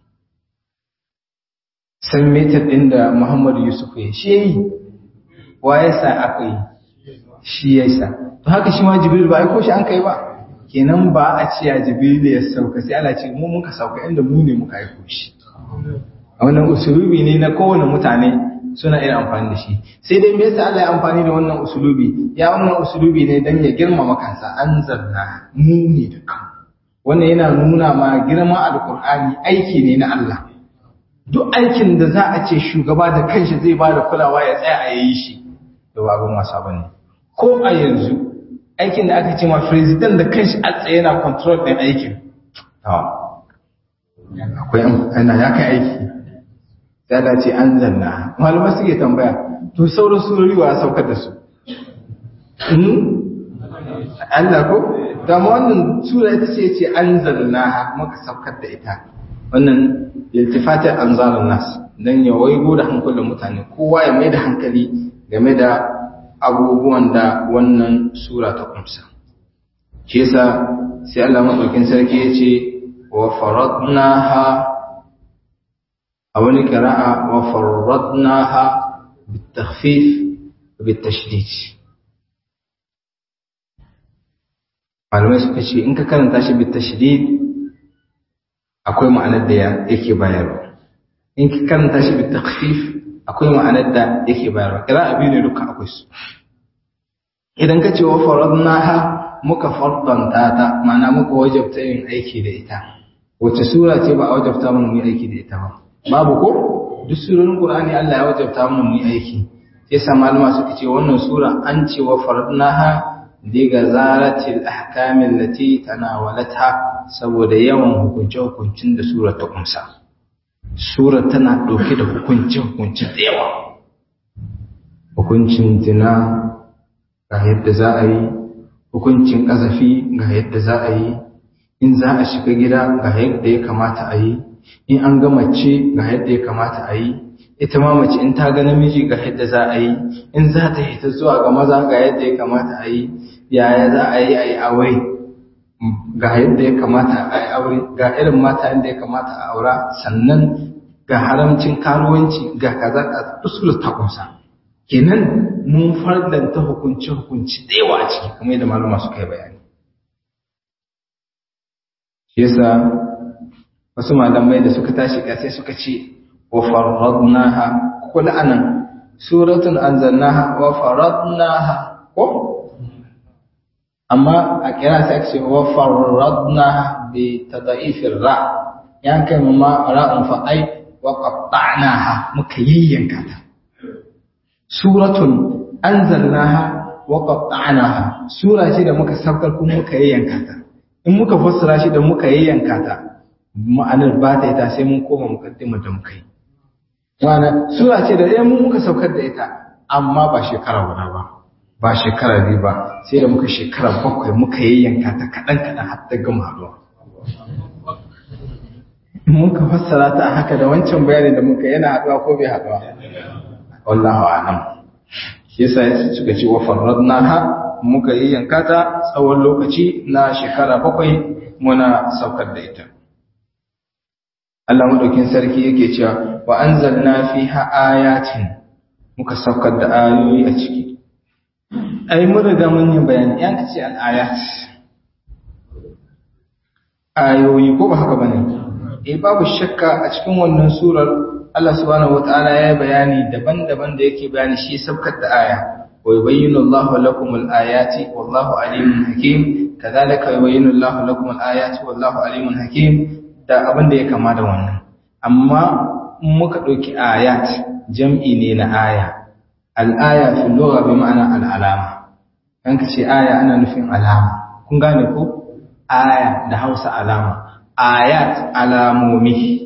san metar din da Muhammadu Yusuf yayi shi yayi wa ya sa aka yi shi ya sa to haka shi ma jibril ba aiko shi an kai ba kenan ba a ce ya jibril ya sauka sai Allah ce mu muka sauka inda mu ne muka aiko shi a wannan usulubi ne na kowane mutane suna irin amfani da shi sai dai me yasa Allah ya amfani da wannan usulubi ya wannan usulubi ne dan ya girmama kansa anzalna mu ne da kan wannan yana nuna ma girman alqur'ani aiki ne na Allah duk aikin da za a ce shugaba da kanshi zai ba da kulawa ya tsaya a yi shi da babin wasa bane ko a yanzu aikin da aka ce ma president da kanshi a tsaye yana control din aikin akwai ana ya kai aiki ya dace an zanna malama suke tambaya to sauran surori wa saukar da su Allah ko ta ma wannan sura ita ce ce an zanna muka saukar da ita wannan iltifatin anzalun nas dan ya waigo da hankalin mutane kowa ya mai da hankali game da abubuwan da wannan sura ta kumsa shi yasa sai Allah madaukin sarki ya ce wa faradnaha a wani qira'a wa faradnaha bitakhfif bitashdid malamai suka ce in ka karanta shi bitashdid akwai ma'anar da yake bayarwa in ka karanta shi bitakhfif akwai ma'anar da yake bayarwa qira'a biyu ne duka akwai su idan ka ce wa faradnaha muka fardanta ta ma'ana muka wajabta yin aiki da ita wace sura ce ba a wajabta mun mu yi aiki da ita ba babu ko duk surorin qur'ani Allah ya wajabta mun mu yi aiki sai sa malama suka ce wannan sura an ce wa faradnaha diga zaratil ahkamin lati tanawalatha saboda yawan hukunce hukuncin da sura ta kumsa sura tana dauke da hukunce hukunci da yawa hukuncin zina ga yadda za a yi hukuncin ƙazafi ga yadda za a yi in za a shiga gida ga yadda ya kamata a yi in an ga mace ga yadda ya kamata a yi ita ma mace in ta ga namiji ga yadda za a yi in za ta hita zuwa ga maza ga yadda ya kamata a yi yaya za a yi a yi aure ga yadda ya kamata a yi aure ga irin mata yadda ya kamata a aura sannan ga haramcin karuwanci ga kaza ka usul ta kunsa kenan mun farlanta hukunci hukunci da yawa a ciki kamar yadda malama suka yi bayani shi yasa wasu malamai da suka tashi sai suka ce wa farradnaha kula anan suratun anzalnaha wa farradnaha ko amma a kira sai aka ce wa farradnaha bi tada'ifir ra yan kai ma ra'un fa ai wa qatta'naha muka yayyanka ta suratun anzalnaha wa qatta'naha sura ce da muka saukar kuma muka yayyanka ta in muka fassara shi da muka yayyanka ta ma'anar ba ta ita sai mun koma mukaddima da muka yi ma'ana sura ce da ɗaya mun muka saukar da ita amma ba shekara guda ba ba shekara biyu ba sai da muka shekara bakwai muka yayyanka ta kaɗan kaɗan har ta gama haɗuwa muka fassara ta haka da wancan bayanin da muka yana haɗuwa ko bai haɗuwa wallahu a'lam shi yasa suka ce wa farradnaha muka yayyanka ta tsawon lokaci na shekara bakwai muna saukar da ita Allah madaukin sarki yake cewa wa anzalna fiha ayatin muka saukar da ayoyi a ciki ai mun riga mun yi bayani yan kace al ayat ayoyi ko ba haka bane eh babu shakka a cikin wannan surar Allah subhanahu wataala ya bayani daban-daban da yake bayani shi saukar da aya wa yubayyinu Allahu lakum al-ayati wallahu alimun hakim kadhalika yubayyinu Allahu lakum al-ayati wallahu alimun hakim da abin da ya kama da wannan amma muka ɗauki ayat jam'i ne na aya al'aya fi lura bi ma'ana al'alama ɗan ka ce aya ana nufin alama kun gane ko aya da hausa alama ayat alamomi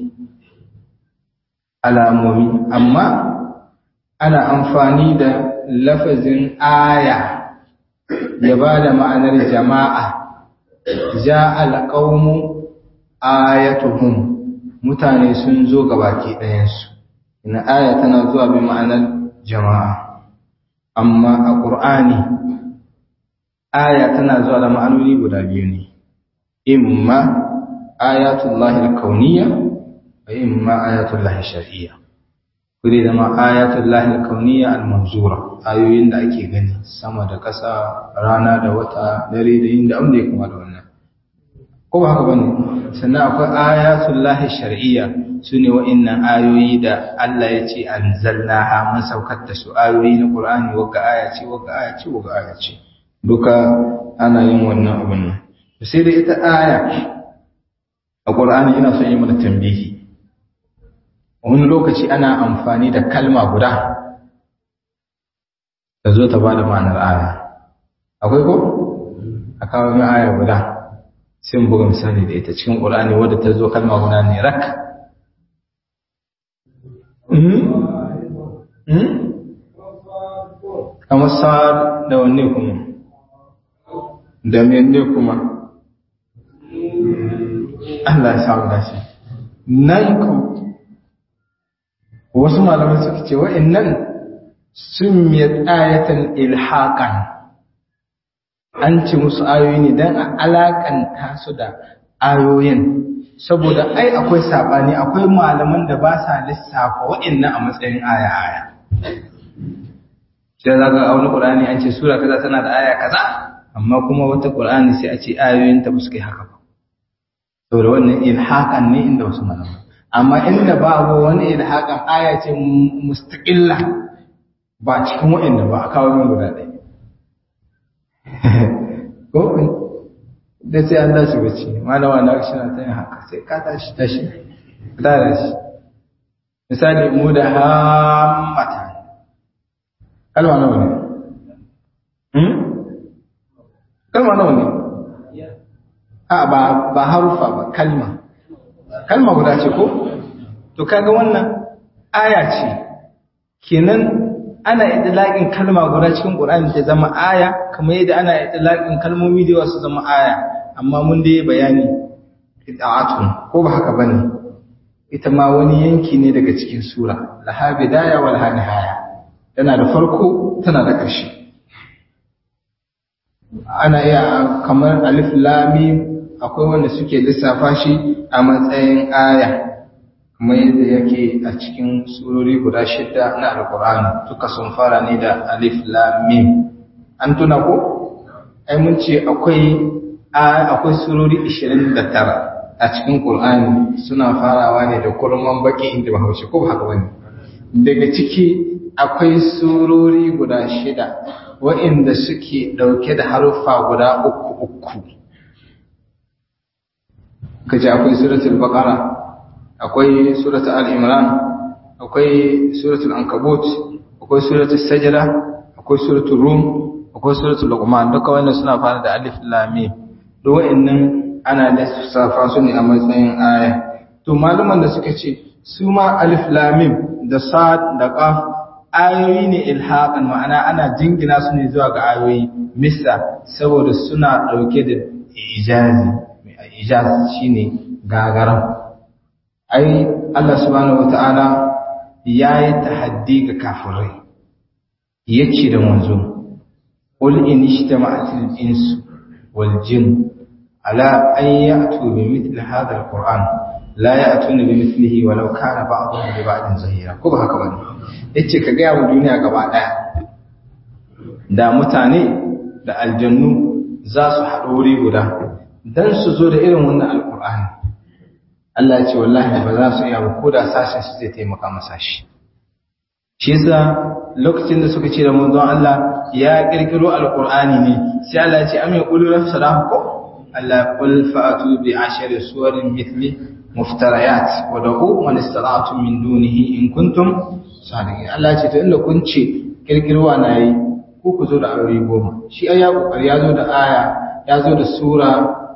alamomi amma ana amfani da lafazin aya ya ba da ma'anar jama'a ja alƙaunu ayatuhum mutane sun zo gabaki ɗayansu ina aya tana zuwa bi ma'anar jama'a amma a ƙur'ani aya tana zuwa da ma'anoni guda biyu ne imma ayatullahi al-kauniyya wa imma ayatullahi shar'iyya kudi da ma ayatullahi al-kauniyya al-manzura ayoyin da ake gani sama da ƙasa rana da wata dare da yin da abin da ya kama da wannan ko ba haka bane sannan akwai ayatul lahi shar'iyya sune wa'annan ayoyi da Allah ya ce anzalnaha mun saukar da su ayoyi na Qur'ani wagga aya ce wagga aya ce wagga aya ce duka ana yin wannan abun nan sai da ita aya a Qur'ani ina son yi mana tambihi wani lokaci ana amfani da kalma guda da zo ta bada ma'anar aya akwai ko a kawo mai aya guda sai mu buga misali da ita cikin Qur'ani wadda ta zo kalma guda ne rak kamar sa'ad da wanne kuma da menne kuma Allah ya samu dashi nan ku wasu malamai suka ce wa'annan sun miyar ayatan ilhaƙan an ce musu ayoyi ne don a alakanta su da ayoyin saboda ai akwai saɓani akwai malaman da ba sa lissafa waɗannan a matsayin aya-aya sai za ga wani ƙur'ani an ce sura kaza tana da aya kaza amma kuma wata ƙur'ani sai a ce ayoyin ta suka yi haka ba saboda wannan ilhaƙan ne inda wasu malaman amma inda babu wani ilhaƙan aya ce mustaƙilla ba cikin waɗanda ba a kawo min guda ɗaya ko da sai an tashi bacci malama na shi na tayin haka sai ka tashi tashi ka tashi misali mu da hammata kalma nawa ne hmm kalma nawa ne a ba ba harufa ba kalma kalma guda ce ko to kaga wannan aya ce kenan ana idlaqin kalma guda cikin Qur'ani ta zama aya kamar yadda ana idlaqin kalmomi da wasu zama aya amma mun dai bayani id'atun ko ba haka bane ita ma wani yanki ne daga cikin sura laha bidaya wal nihaya tana da farko tana da ƙarshe ana iya kamar alif lam mim akwai wanda suke lissafa shi a matsayin aya kamar yadda yake a cikin surori guda shida na alkur'ani duka sun fara ne da alif lam mim an tuna ko ai mun ce akwai akwai surori 29 a cikin qur'ani suna farawa ne da kurman baki inda bahaushe ko ba haka bane daga ciki akwai surori guda shida wa'inda suke dauke da haruffa guda uku uku kaje akwai suratul baqara akwai suratul al-imran akwai suratul ankabut akwai suratul sajda akwai suratul rum akwai suratul luqman duka wannan suna fara da alif lam mim duk wa'annan ana da safa su ne a matsayin aya to maluman da suka ce su ma alif lam mim da sad da qaf ayoyi ne ilhaqan ma'ana ana jingina su ne zuwa ga ayoyi misa saboda suna dauke da ijazi ijaz shine gagaran ai Allah subhanahu wata'ala ya yi tahaddi ga kafirai ya ce da manzo qul in ijtama'atil insu wal jin ala an ya'tu bi mithli hadha alquran la ya'tuna bi mithlihi walau kana ba'dhum li ba'din zahira ko ba haka bane yace ka ga mu duniya gaba daya da mutane da aljannu za su haɗu wuri guda dan su zo da irin wannan alqur'ani Allah ya ce wallahi ba za su iya ba ko da sashen su zai taimaka masa shi shi yasa lokacin da suka ce da manzon Allah ya kirkiro alqur'ani ne sai Allah ya ce am yaqulu nafsara ko Allah qul fa'atu bi ashari suwarin mithli muftarayat wa da'u man istata'tum min dunihi in kuntum sadiqin Allah ya ce to inda kun ce kirkirwa na yi ko ku zo da ayoyi goma shi ai ya kokari ya zo da aya ya zo da sura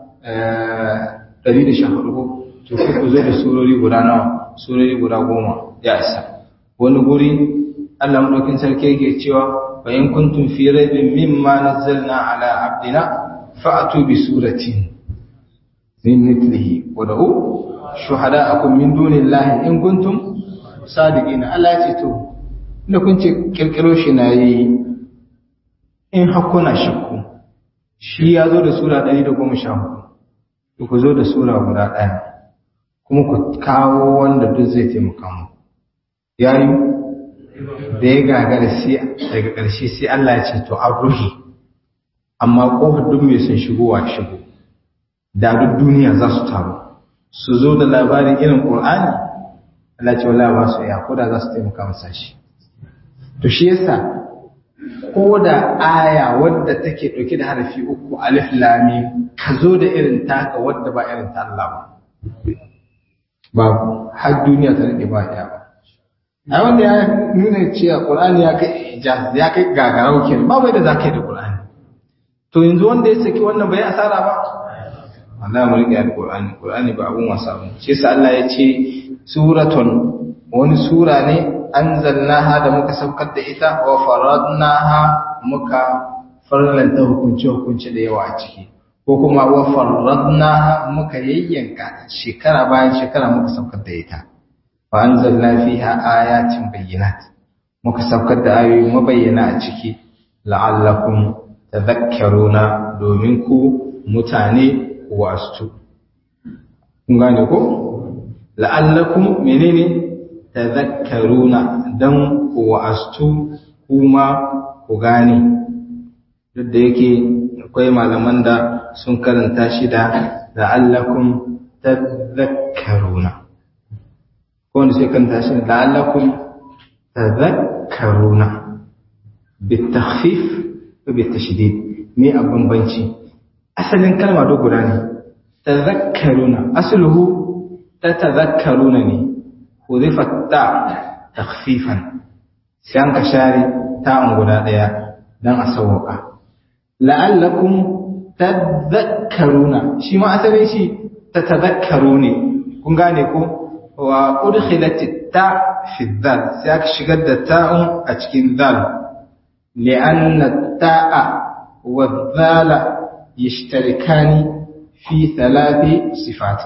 114 to sai ku zo da surori guda nawa surori guda goma ya isa wani guri Allah madaukin sarki yake cewa fa in kuntum fi raibin mimma nazzalna ala abdina fa'tu bi suratin min mithlihi wa da'u shuhada'akum min dunillahi in kuntum sadiqina Allah ya ce to inda kun ce kirkiro shi na yi in hakuna shakku shi ya zo da sura 114 ku zo da sura guda ɗaya kuma ku kawo wanda duk zai taimaka mu yayi da ya gagara sai daga ƙarshe sai Allah ya ce to an ruhi amma kofar duk mai son shigowa shigo da duk duniya za su taru su zo da labarin irin Qur'ani Allah ce wallahi ba su iya ko da za su taimaka masa shi to shi yasa ko da aya wadda take dauke da harafi uku alif lam mim ka zo da irin taka wadda ba irin ta Allah ba ba har duniya ta rike ba ya ba ai wanda ya nuna cewa Qur'ani ya kai ijaz ya kai gagarau kenan ba bai da zakai da Qur'ani to yanzu wanda ya saki wannan bai asara ba Allah mu rike alqur'ani qur'ani ba abun wasa ba shi yasa Allah ya ce suratun wani sura ne anzalnaha da muka saukar da ita wa faradnaha muka farlanta hukunci hukunci da yawa a ciki ko kuma wa faradnaha muka yayyanka shekara bayan shekara muka saukar da ita wa anzalna fiha ayatin bayyinat muka saukar da ayoyi mabayyana a ciki la'allakum tadhakkaruna domin ku mutane wastu kun gane ko la'allakum menene tadhakkaruna dan ku wastu kuma ku gane duk da yake akwai malaman da sun karanta shi da la'allakum tadhakkaruna ko wanda sai karanta shi da la'allakum tadhakkaruna bitakhfif ko bitashdid me abin banci asalin kalma do guda ne tazakkaruna asluhu ta tazakkaruna ne hudifat ta takhfifan sai an ka share ta an guda daya dan a sauka la'allakum tadhakkaruna shi ma asalin shi ta tazakkaru ne kun gane ko wa udkhilat ta fi dhal sai aka shigar da ta'un a cikin dhal li'anna ta'a wa dhala yashtarikani fi thalathi sifat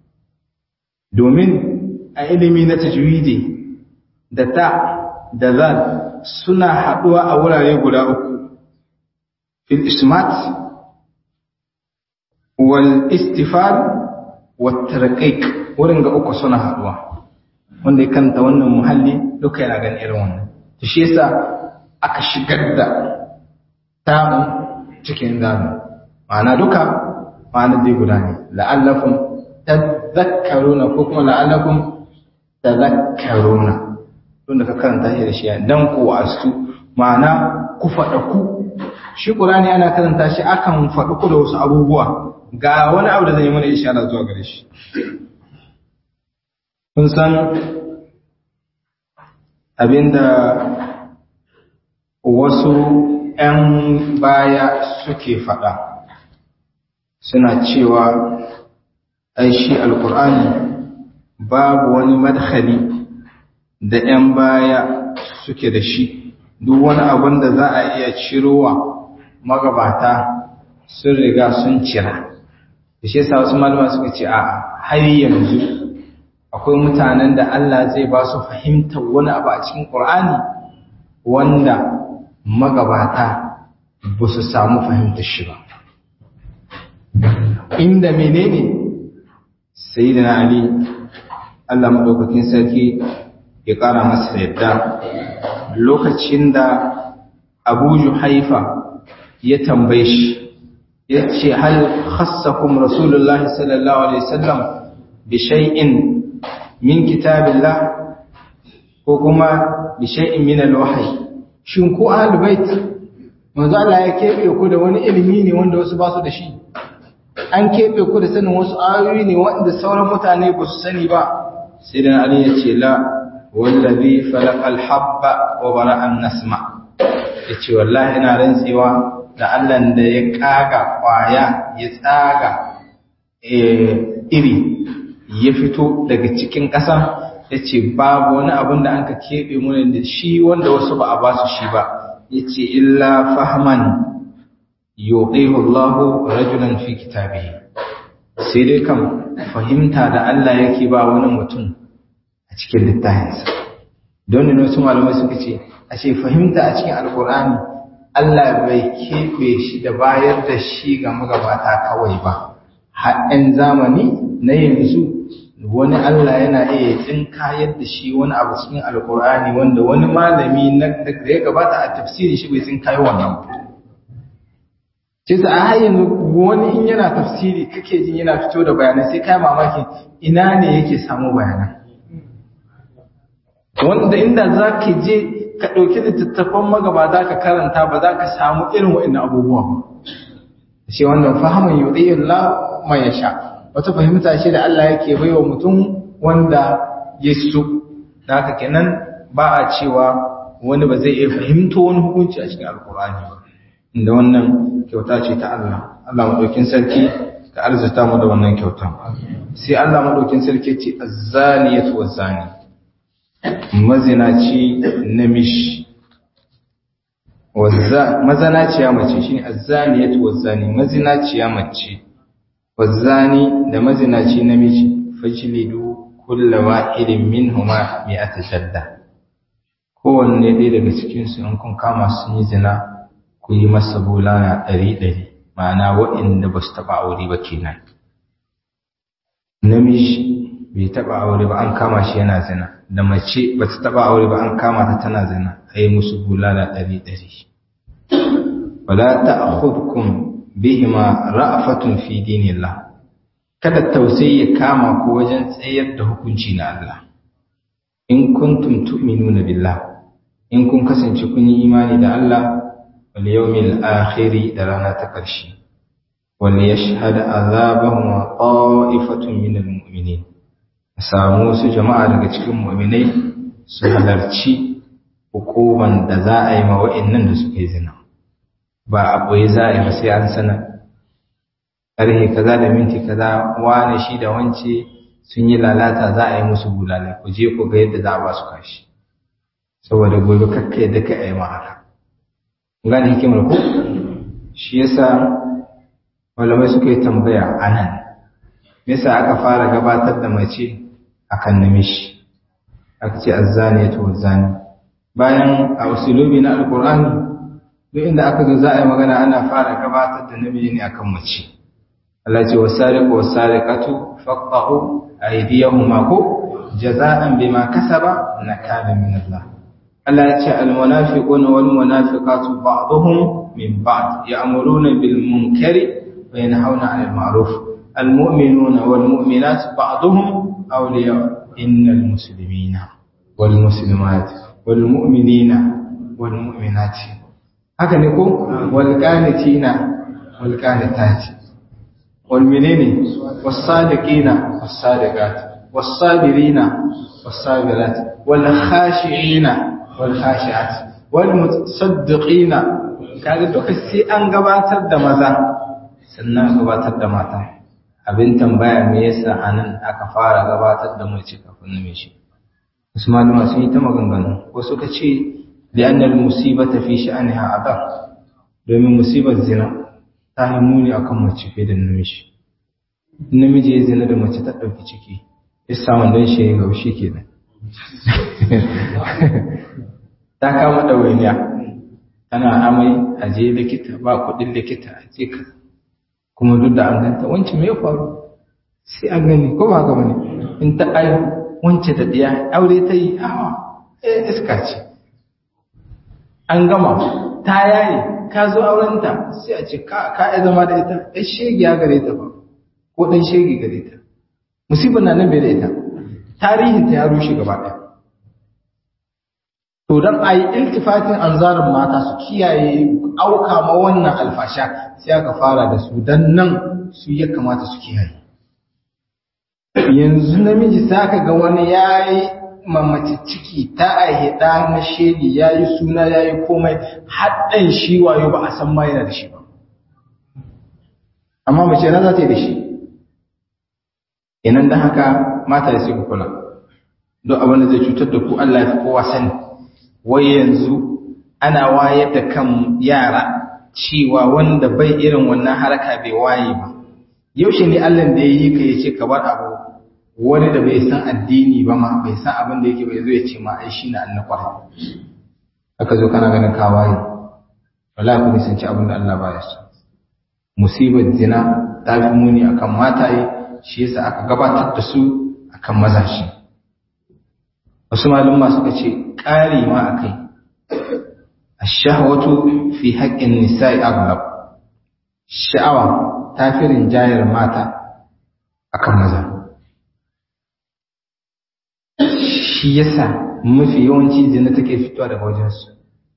domin a ilimi na tajwidi da ta da zal suna haduwa a wurare guda uku fil ismat wal istifal wat tarqiq wurin ga uku suna haduwa wanda ya kanta wannan muhalli duka yana ganin irin wannan to shi yasa aka shigar da tamu cikin zamu ma'ana duka ma'ana dai guda ne la'allakum tadhakkaruna ko kuma la'allakum tadhakkaruna don da ka karanta shi da shi dan ku wasu ma'ana ku faɗa ku shi qur'ani ana karanta shi akan faɗi ku da wasu abubuwa ga wani abu da zai yi mana ishara zuwa gare shi kun san abinda wasu 'yan baya suke faɗa suna cewa ai shi alkur'ani babu wani madhali da 'yan baya suke da shi duk wani abin da za a iya cirowa magabata sun riga sun cira da shi yasa wasu malama suka ce a har yanzu akwai mutanen da Allah zai ba su fahimtar wani abu a cikin Qur'ani wanda magabata ba su samu fahimtar shi ba inda menene sayyidina Ali Allah madaukakin sarki ya kara masa yadda lokacin da Abu Juhaifa ya tambaye shi ya ce hal khassakum Rasulullah sallallahu alaihi wasallam bi shay'in min kitabillah ko kuma bi shay'in min al-wahyi shin ku ahlul bait manzo Allah ya kebe ku da wani ilimi ne wanda wasu ba su da shi an kebe ku da sanin wasu ayoyi ne wanda sauran mutane ba su sani ba sai dan Ali ya ce la wallazi falaqa al-habba wa bara'a an-nasma yace wallahi ina rantsewa da Allah da ya kaga kwaya ya tsaga iri ya fito daga cikin ƙasa ya ce babu wani abin da an ka keɓe mana da shi wanda wasu ba a ba su shi ba ya ce illa fahman yoɗehu Allahu rajulan fi kitabihi sai dai kan fahimta da Allah yake ba wani mutum a cikin littafinsa don ne wasu malamai suka ce a ce fahimta a cikin alkur'ani Allah bai keɓe shi da bayar da shi ga magabata kawai ba har zamani na yanzu wani Allah yana iya tsinkayar da shi wani abu cikin alkur'ani wanda wani malami na da ya gabata a tafsiri shi bai tsinkayo wannan ce sa a har yanzu wani in yana tafsiri kake jin yana fito da bayanai sai kai mamakin ina ne yake samu bayanan wanda inda za ka je ka ɗauki littattafan magabata ka karanta ba za ka samu irin waɗannan abubuwa ba shi wannan fahimin yuɗi Allah mai ya sha wata fahimta ce da Allah yake bai wa mutum wanda ya so da haka kenan ba a cewa wani ba zai iya fahimto wani hukunci a cikin alkur'ani ba inda wannan kyauta ce ta Allah Allah maɗaukin sarki ka arzuta mu da wannan kyautan sai Allah maɗaukin sarki ce azzaniyatu wazzani mazinaci namishi mazanaciya mace shine azzaniyatu wazzani mazinaciya mace wazzani da mazinaci namiji fajlidu kullu wahidin minhuma mi'ata shadda kowanne ɗaya daga cikin su in kun kama sun yi zina ku yi masa bulala ɗari ɗari ma'ana waɗanda ba su taɓa aure ba kenan namiji bai taɓa aure ba an kama shi yana zina da mace ba ta taɓa aure ba an kama ta tana zina a yi musu bulala ɗari ɗari wala ta'khudhukum bihima ra'fatun fi dinillah kada tausayi ya kama ku wajen tsayar da hukunci na Allah in kuntum tu'minuna billah in kun kasance kun yi imani da Allah wal yawmil akhir da rana ta ƙarshe wal yashhad azabahum qa'ifatun minal mu'minin samu su jama'a daga cikin mu'minai su halarci hukuman da za a yi ma wa'annan da suka yi zina ba a ɓoye za a yi ba sai an sana ƙarhe kaza da minti kaza wane shi da wance sun yi lalata za a yi musu bulala ku je ku ga yadda za a ba su kashi saboda gobe kakka yadda ka yi ma haka gane hikimar ku shi yasa malamai suka yi tambaya a nan yasa aka fara gabatar da mace akan namishi aka ce azzani ya to zani bayan a usulubi na alkur'ani duk inda aka zo za a yi magana ana fara gabatar da namiji ne akan mace Allah ce wasariqu wasariqatu faqta'u aydiyahuma ko jaza'an bima kasaba nakala min Allah Allah ya ce almunafiquna wal munafiqatu ba'dhum min ba'd ya'muruna bil munkari wa yanhauna 'anil ma'ruf المؤمنون والمؤمنات بعضهم أولياء إن المسلمين والمسلمات والمؤمنين والمؤمنات haka ne ko walqanitina walqanitati walmenene was-sadiqina was-sadiqat was-sabirina was-sabirat wal-khashi'ina wal-khashi'at wal-mutasaddiqina kaga duka sai an gabatar da maza sannan gabatar da mata abin tambaya me yasa anan aka fara gabatar da mace kafin namiji Usman ma sun yi ta maganganu ko suka ce li'anna al-musibata fi sha'niha adab domin musibar zina ta yi muni akan mace fiye da namiji namiji ya zina da mace ta ɗauki ciki ya samu don shi ya gaushi kenan ta kama ɗawainiya tana amai a je likita ba kuɗin likita a je ka kuma duk da an ganta wance me ya faru sai an gani ko ba gaba ne in ta ayo wance da diya aure ta yi awa eh iska ce an gama ta yaye ka zo aurenta sai a ce ka ka zama da ita ɗan shege ya gare ta ba ko ɗan shege gare ta musibar na nan bai da ita tarihinta ya rushe gaba ɗaya to don a yi iltifatin anzarin mata su kiyaye auka ma wannan alfasha sai aka fara da su don nan su ya kamata su kiyaye yanzu namiji sa ka ga wani ya yi mamaci ciki ta aihe ɗa na shedi ya yi suna ya yi komai haɗin shi wayo ba a san ma yana da shi ba amma mace na za ta yi da shi inan da haka mata ya sai ku kula don abin da zai cutar da ku Allah ya fi kowa sani wai yanzu ana wayar da kan yara cewa wanda bai irin wannan haraka bai waye ba yaushe ne Allah da ya yi ka ya ce ka bar abu wani da bai san addini ba ma bai san abin da yake bai zo ya ce ma ai shi na annakwar aka zo kana ganin ka waye wallahi ku nisanci abin da Allah ba ya so musibar zina ta fi muni akan mataye shi yasa aka gabatar da su akan mazashi wasu malumma suka ce ƙari ma a kai ashahwatu fi haƙƙin nisa'i aghlab sha'awa ta fi rinjayar mata akan maza shi yasa mafi yawanci zina take fitowa daga wajensu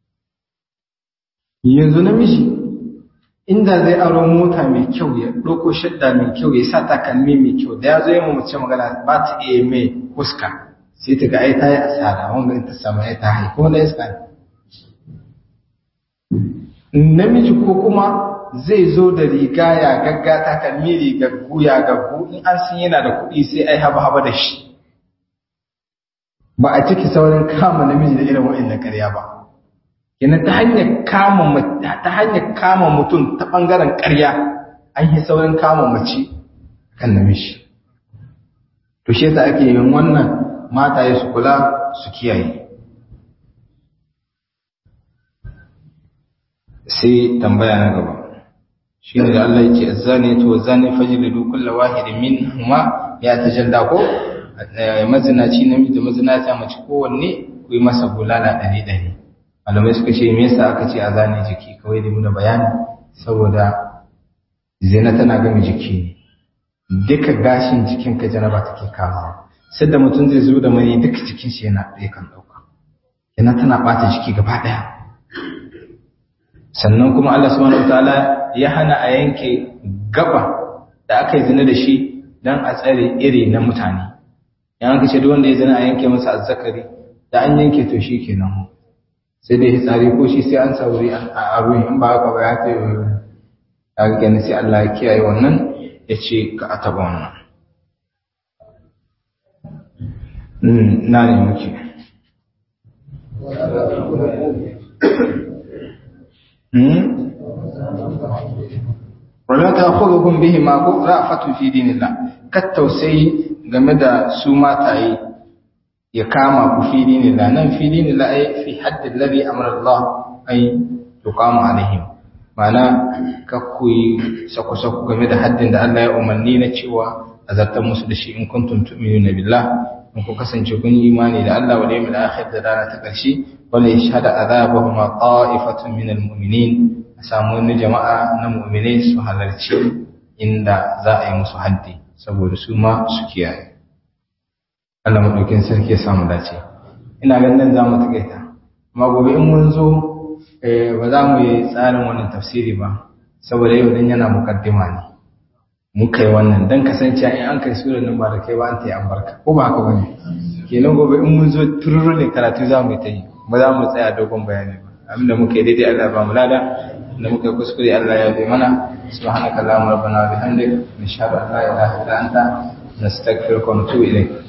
yanzu namiji inda zai aro mota mai kyau ya ɗauko shadda mai kyau ya sa takalmi mai kyau da ya zo yi mace magana ba ta iya mai huska sai ta ga ai ta yi asara wanda in ta samu ai ta haifi wanda iska namiji ko kuma zai zo da riga ya gagga takalmi rigaggu ya gaggu in an san yana da kuɗi sai ai haba haba da shi ba a ciki saurin kama namiji da irin wa'in karya ba yana ta hanyar kama ta hanyar kama mutum ta bangaren ƙarya an yi saurin kama mace kan namiji to shi yasa ake yin wannan mataye su kula su kiyaye sai tambaya na gaba shine da Allah yake azzani to zani fajlidu kullu wahidin minhuma ya tajalla ko mazinaci namiji da mazinata mace kowanne ku yi masa bulala ɗari ɗari malamai suka ce me yasa aka ce a zane jiki kawai da muna bayani saboda zina tana gami jiki ne duka gashin jikin ka janaba take kamawa sai da mutum zai zo da mani duka jikin shi yana ɗaya kan ɗauka yana tana ɓata jiki gaba ɗaya sannan kuma Allah subhanahu wataala ya hana a yanke gaba da aka yi zina da shi don a tsare iri na mutane yan aka ce duk wanda ya zina a yanke masa azzakari da an yanke to shi kenan sai dai hitsari ko shi sai an sauri a ruwan in ba haka ba ya ta yi a gani sai Allah ya kiyaye wannan ya ce ka a taba wannan na ne muke wala ta khudhukum bihi ma ku ra'fatu fi dinillah kat tausayi game da su mataye ya kama ku fi dinillah nan fi dinillah ay fi hadd alladhi amara Allah ay tuqamu alaihim mana ka ku sako sako game da haddin da Allah ya umarni na cewa azartar musu da shi in kuntum tu'minuna billah in ku kasance kun yi imani da Allah wal yawmil akhir da rana ta karshe wala yashhadu azabahum qa'ifatun minal mu'minin a samu wani jama'a na mu'minai su halarci inda za a yi musu haddi saboda su ma su kiyaye Allah maɗaukin sarki ya samu dace ina ganin za mu taƙaita amma gobe in mun zo ba za mu yi tsarin wannan tafsiri ba saboda yau dan yana mukaddima ne muka yi wannan dan kasance in an kai sura nan ba da kai ba an ta yi albarka ko ba haka bane kenan gobe in mun zo tururu ne karatu za mu yi ta yi ba za mu tsaya dogon bayani ba abinda muka yi daidai Allah ba mu lada da muka yi kuskure Allah ya bi mana subhanaka allahumma rabbana wa bihamdik nashhadu an la ilaha illa anta nastaghfiruka wa natubu ilayk